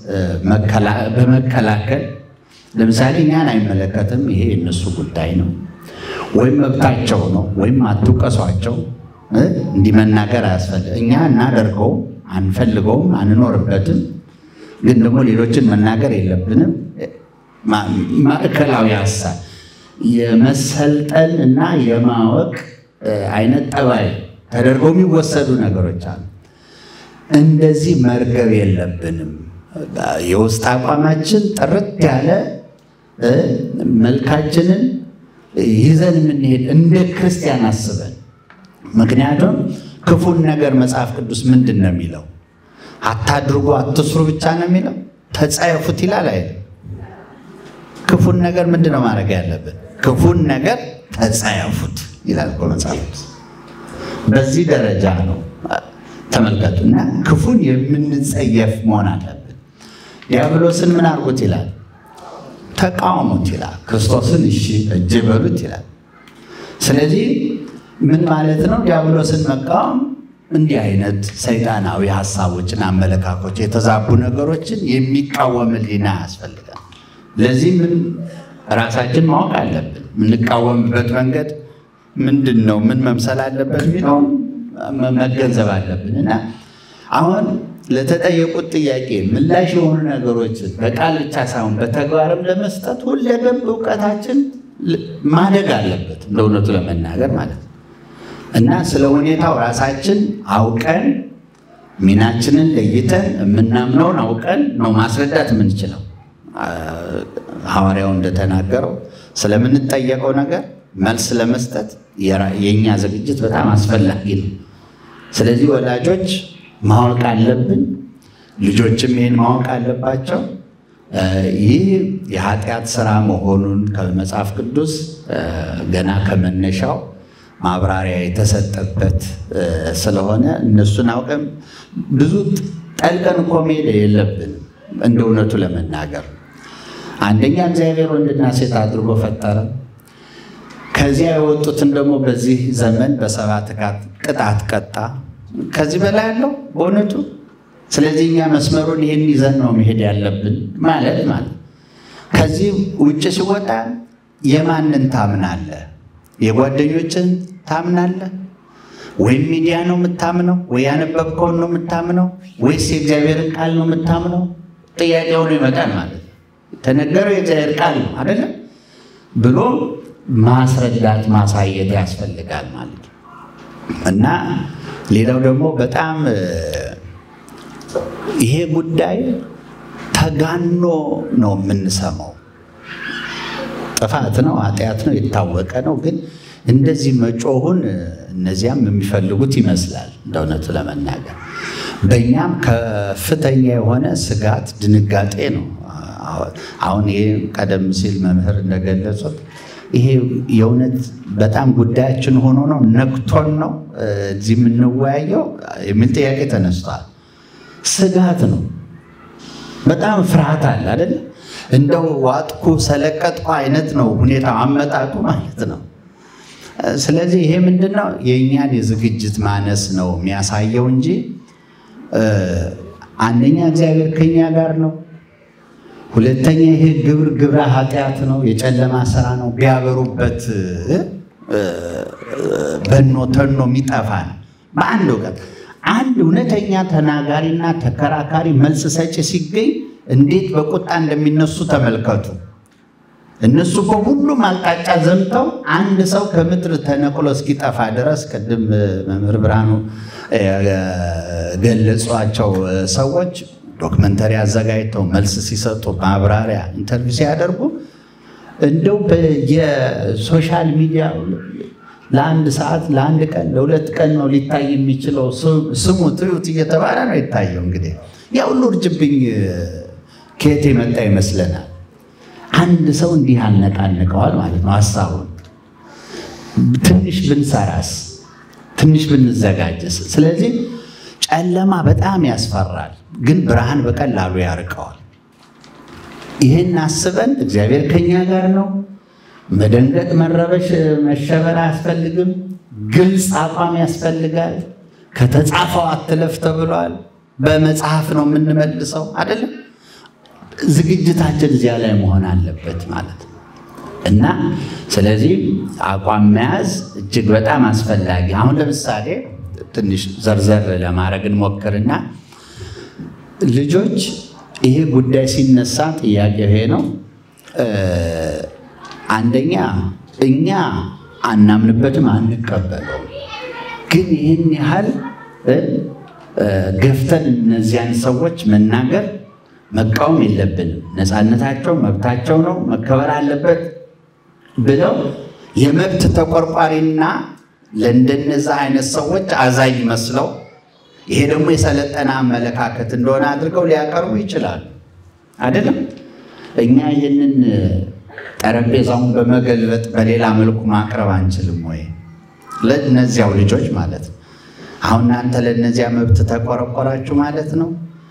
በመከላከል ለምሳሌ እኛን አይመለከትም፣ ይሄ የእነሱ ጉዳይ ነው፣ ወይም መብታቸው ነው፣ ወይም አትውቀሷቸው፣ እንዲህ መናገር አያስፈልግ እኛ እናደርገውም፣ አንፈልገውም፣ አንኖርበትም፣ ግን ደግሞ ሌሎችን መናገር የለብንም። ማዕከላዊ ሀሳብ የመሰልጠን እና የማወቅ አይነት ጠባይ ተደርገው የሚወሰዱ ነገሮች አሉ። እንደዚህ መርገብ የለብንም። የውስጥ አቋማችን ጥርት ያለ መልካችንን ይዘን የምንሄድ እንደ ክርስቲያን አስበን። ምክንያቱም ክፉን ነገር መጽሐፍ ቅዱስ ምንድን ነው የሚለው? አታድርጉ አትስሩ ብቻ ነው የሚለው? ተጸየፉት ይላል አይደል? ክፉን ነገር ምንድን ነው ማድረግ ያለብን? ክፉን ነገር ተጸየፉት ይላል እኮ መጽሐፍ ቅዱስ። በዚህ ደረጃ ነው ተመልከቱ። እና ክፉን የምንጸየፍ መሆን አለብን። ዲያብሎስን ምን አድርጉት ይላል? ተቃውሙት ይላል። ክርስቶስን እሺ እጅ በሉት ይላል። ስለዚህ ምን ማለት ነው? ዲያብሎስን መቃወም እንዲህ አይነት ሰይጣናዊ ሀሳቦችን፣ አመለካኮች፣ የተዛቡ ነገሮችን የሚቃወም ሕሊና ያስፈልጋል። ለዚህ ምን ራሳችን ማወቅ አለብን። የምንቃወምበት መንገድ ምንድን ነው? ምን መምሰል አለበት የሚለው መገንዘብ አለብን እና አሁን ለተጠየቁት ጥያቄ ምላሽ የሆኑ ነገሮችን በቃል ብቻ ሳይሆን በተግባርም ለመስጠት ሁለገብ እውቀታችን ማደግ አለበት እንደ እውነቱ ለመናገር ማለት ነው እና ስለ ሁኔታው ራሳችን አውቀን ሚናችንን ለይተን የምናምነውን አውቀን ነው ማስረዳት የምንችለው። ሐዋርያው እንደተናገረው ስለምንጠየቀው ነገር መልስ ለመስጠት የእኛ ዝግጅት በጣም አስፈላጊ ነው። ስለዚህ ወላጆች ማወቅ አለብን፣ ልጆችም ይህን ማወቅ አለባቸው። ይህ የኃጢአት ስራ መሆኑን ከመጽሐፍ ቅዱስ ገና ከመነሻው ማብራሪያ የተሰጠበት ስለሆነ እነሱን አውቀን ብዙ ጠልቀን እኮ መሄድ የለብንም። እንደ እውነቱ ለመናገር አንደኛ እግዚአብሔር ወንድና ሴት አድርጎ ፈጠረ። ከዚያ የወጡትን ደግሞ በዚህ ዘመን በሰባት ቅጣት ቀጣ። ከዚህ በላይ ያለው በእውነቱ ስለዚህ እኛ መስመሩን ይህን ይዘን ነው መሄድ ያለብን ማለት ማለት ከዚህ ውጭ ሲወጣ የማንን ታምናለህ? የጓደኞችን ታምናለህ? ወይም ሚዲያ ነው የምታምነው? ወይ ያነበብከውን ነው የምታምነው? ወይስ የእግዚአብሔርን ቃል ነው የምታምነው? ጥያቄ ሆኖ ይመጣል ማለት ነው። ተነገረው የእግዚአብሔር ቃል ነው አይደለም ብሎ ማስረዳት ማሳየት ያስፈልጋል ማለት ነው እና ሌላው ደግሞ በጣም ይሄ ጉዳይ ተጋኖ ነው የምንሰማው። ጥፋት ነው፣ ኃጢአት ነው፣ የታወቀ ነው። ግን እንደዚህ መጮሁን እነዚያም የሚፈልጉት ይመስላል እንደ እውነቱ ለመናገር በእኛም ከፍተኛ የሆነ ስጋት፣ ድንጋጤ ነው። አሁን ይሄ ቀደም ሲል መምህር እንደገለጹት ይሄ የእውነት በጣም ጉዳያችን ሆኖ ነው ነክቶን ነው እዚህ የምንወያየው የሚል ጥያቄ ተነስቷል። ስጋት ነው። በጣም ፍርሃት አለ አይደል? እንደው ዋጥኩ ሰለቀጥኩ አይነት ነው ሁኔታ አመጣጡ ማለት ነው። ስለዚህ ይሄ ምንድን ነው የእኛን የዝግጅት ማነስ ነው የሚያሳየው እንጂ አንደኛ እግዚአብሔር ከኛ ጋር ነው። ሁለተኛ ይሄ ግብር ግብረ ኃጢአት ነው፣ የጨለማ ስራ ነው። ቢያበሩበት በኖ ተኖ የሚጠፋ ነው። በአንድ እውቀት አንድ እውነተኛ ተናጋሪና ተከራካሪ መልስ ሰጪ ሲገኝ እንዴት በቁጣ እንደሚነሱ ተመልከቱ። እነሱ በሁሉም አቅጣጫ ዘምተው አንድ ሰው ከምድር ተነቅሎ እስኪጠፋ ድረስ ቅድም መምህር ብርሃኑ ገለጿቸው ሰዎች ዶክመንተሪ አዘጋጅተው መልስ ሲሰጡ ማብራሪያ ኢንተርቪው ሲያደርጉ እንደው የሶሻል ሚዲያ ለአንድ ሰዓት ለአንድ ቀን ለሁለት ቀን ነው ሊታይ የሚችለው። ስሙ ትዩት እየተባለ ነው የታየው። እንግዲህ ያ ሁሉ እርጅብኝ ከየት የመጣ ይመስለናል? አንድ ሰው እንዲህ ያነቃንቀዋል ማለት ነው ሀሳቡን። ትንሽ ብንሰራስ፣ ትንሽ ብንዘጋጅስ? ስለዚህ ጨለማ በጣም ያስፈራል፣ ግን ብርሃን በቀላሉ ያርቀዋል። ይህን አስበን እግዚአብሔር ከኛ ጋር ነው። መደንገጥ፣ መረበሽ፣ መሸበር አያስፈልግም። ግልጽ አቋም ያስፈልጋል። ከተጻፈው አትለፍ ተብሏል። በመጽሐፍ ነው የምንመልሰው አይደለም። ዝግጅታችን እዚያ ላይ መሆን አለበት ማለት ነው እና ስለዚህ አቋም መያዝ እጅግ በጣም አስፈላጊ። አሁን ለምሳሌ ትንሽ ዘርዘር ለማድረግ እንሞክርና ልጆች ይሄ ጉዳይ ሲነሳ ጥያቄ ይሄ ነው። አንደኛ እኛ አናምንበትም፣ አንቀበለውም። ግን ይህን ያህል ገፍተን እነዚያን ሰዎች መናገር መቃወም የለብንም። ነፃነታቸው መብታቸው ነው፣ መከበር አለበት ብለው የመብት ተቆርቋሪና ለእንደነዛ አይነት ሰዎች አዛኝ መስለው ይሄ ደግሞ የሰለጠነ አመለካከት እንደሆነ አድርገው ሊያቀርቡ ይችላሉ። አይደለም እኛ ይህንን ጠረጴዛውን በመገልበጥ በሌላ መልኩ ማቅረብ አንችልም ወይ? ለእነዚያው ልጆች ማለት ነው። አሁን እናንተ ለእነዚያ መብት ተቆረቆራችሁ ማለት ነው።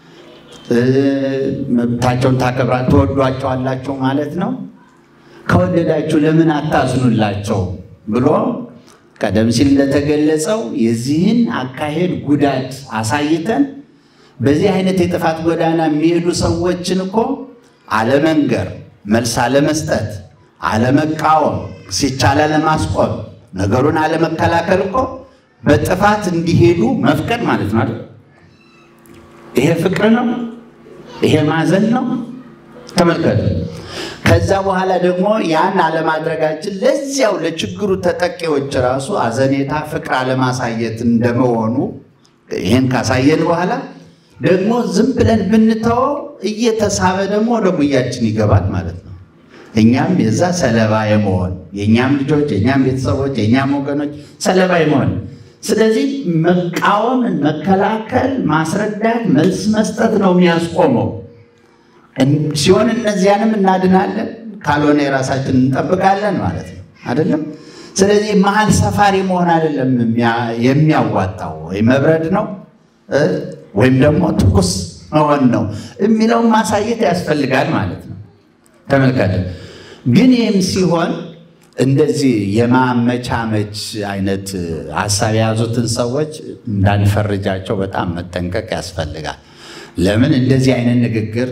መብታቸውን ታከብራ ትወዷቸዋላችሁ ማለት ነው። ከወደዳችሁ ለምን አታዝኑላቸው ብሎ ቀደም ሲል እንደተገለጸው የዚህን አካሄድ ጉዳት አሳይተን በዚህ አይነት የጥፋት ጎዳና የሚሄዱ ሰዎችን እኮ አለመንገር፣ መልስ አለመስጠት፣ አለመቃወም፣ ሲቻል አለማስቆም፣ ነገሩን አለመከላከል እኮ በጥፋት እንዲሄዱ መፍቀድ ማለት ነው አይደል? ይሄ ፍቅር ነው? ይሄ ማዘን ነው? ተመልከቱ። ከዛ በኋላ ደግሞ ያን አለማድረጋችን ለዚያው ለችግሩ ተጠቂዎች ራሱ አዘኔታ፣ ፍቅር አለማሳየት እንደመሆኑ ይህን ካሳየን በኋላ ደግሞ ዝም ብለን ብንተወው እየተሳበ ደግሞ ወደ ሙያችን ይገባል ማለት ነው። እኛም የዛ ሰለባ የመሆን የእኛም ልጆች፣ የእኛም ቤተሰቦች፣ የእኛም ወገኖች ሰለባ የመሆን ስለዚህ መቃወምን፣ መከላከል፣ ማስረዳት፣ መልስ መስጠት ነው የሚያስቆመው። ሲሆን እነዚያንም እናድናለን፣ ካልሆነ የራሳችን እንጠብቃለን ማለት ነው አይደለም። ስለዚህ መሀል ሰፋሪ መሆን አይደለም የሚያዋጣው፣ ወይ መብረድ ነው ወይም ደግሞ ትኩስ መሆን ነው የሚለውን ማሳየት ያስፈልጋል ማለት ነው። ተመልከቱ። ግን ይህም ሲሆን እንደዚህ የማመቻመች አይነት ሀሳብ የያዙትን ሰዎች እንዳንፈርጃቸው በጣም መጠንቀቅ ያስፈልጋል። ለምን እንደዚህ አይነት ንግግር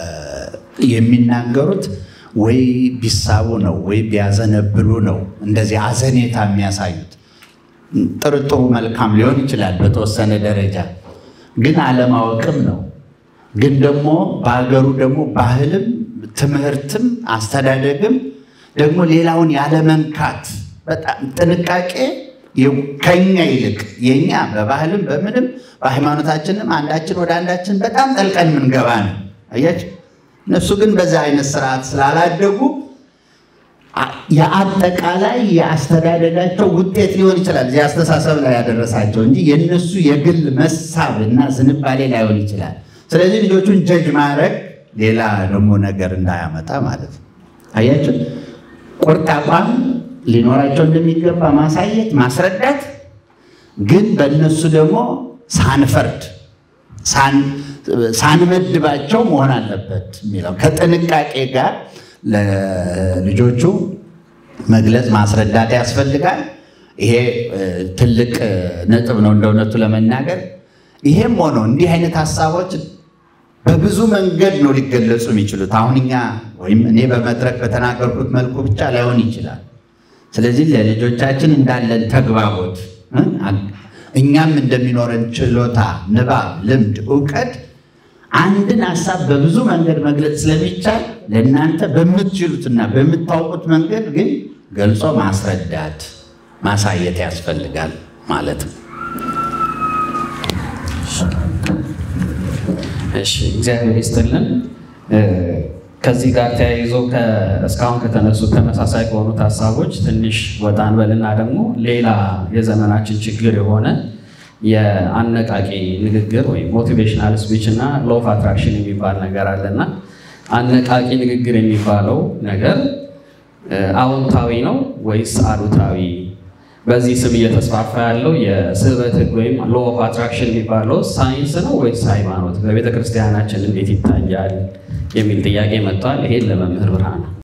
የሚናገሩት ወይ ቢሳቡ ነው ወይ ቢያዘነብሉ ነው እንደዚህ አዘኔታ የሚያሳዩት። ጥርጥሩ መልካም ሊሆን ይችላል በተወሰነ ደረጃ ግን አለማወቅም ነው። ግን ደግሞ በሀገሩ ደግሞ ባህልም ትምህርትም አስተዳደግም ደግሞ ሌላውን ያለመንካት በጣም ጥንቃቄ ከኛ ይልቅ የኛ በባህልም በምንም በሃይማኖታችንም አንዳችን ወደ አንዳችን በጣም ጠልቀን የምንገባ ነው። አያችሁ። እነሱ ግን በዛ አይነት ስርዓት ስላላደጉ የአጠቃላይ የአስተዳደጋቸው ውጤት ሊሆን ይችላል እዚህ አስተሳሰብ ላይ ያደረሳቸው እንጂ የእነሱ የግል መሳብ እና ዝንባሌ ላይሆን ይችላል። ስለዚህ ልጆቹን ጀጅ ማድረግ ሌላ ደግሞ ነገር እንዳያመጣ ማለት ነው። አያችሁ ቁርጥ አቋም ሊኖራቸው እንደሚገባ ማሳየት፣ ማስረዳት ግን በእነሱ ደግሞ ሳንፈርድ ሳንመድባቸው መሆን አለበት የሚለው ከጥንቃቄ ጋር ለልጆቹ መግለጽ ማስረዳት ያስፈልጋል። ይሄ እ፣ ትልቅ እ፣ ነጥብ ነው እንደ እውነቱ ለመናገር። ይሄም ሆኖ እንዲህ አይነት ሀሳቦች በብዙ መንገድ ነው ሊገለጹ የሚችሉት። አሁን እኛ ወይም እኔ በመድረክ በተናገርኩት መልኩ ብቻ ላይሆን ይችላል። ስለዚህ ለልጆቻችን እንዳለን ተግባቦት እ፣ እኛም እንደሚኖረን ችሎታ፣ ንባብ፣ ልምድ፣ እውቀት አንድን ሀሳብ በብዙ መንገድ መግለጽ ስለሚቻል ለእናንተ በምትችሉትና በምታውቁት መንገድ ግን ገልጾ ማስረዳት ማሳየት ያስፈልጋል ማለት ነው። እሺ እግዚአብሔር ይስጥልን። እ፣ ከዚህ ጋር ተያይዞ ከ- እስካሁን ከተነሱት ተመሳሳይ ከሆኑት ሀሳቦች ትንሽ ወጣ እንበልና ደግሞ ሌላ የዘመናችን ችግር የሆነ የአነቃቂ ንግግር ወይም ሞቲቬሽናል ስፒች እና ሎ ኦፍ አትራክሽን የሚባል ነገር አለና አነቃቂ ንግግር የሚባለው ነገር እ፣ አዎንታዊ ነው ወይስ አሉታዊ? በዚህ ስም እየተስፋፋ ያለው የስበት ህግ ወይም ሎ ኦፍ አትራክሽን የሚባለው ሳይንስ ነው ወይስ ሃይማኖት? በቤተ ክርስቲያናችን እንዴት ይታያል የሚል ጥያቄ መጥቷል። ይሄን ለመምህር ብርሃን ነው።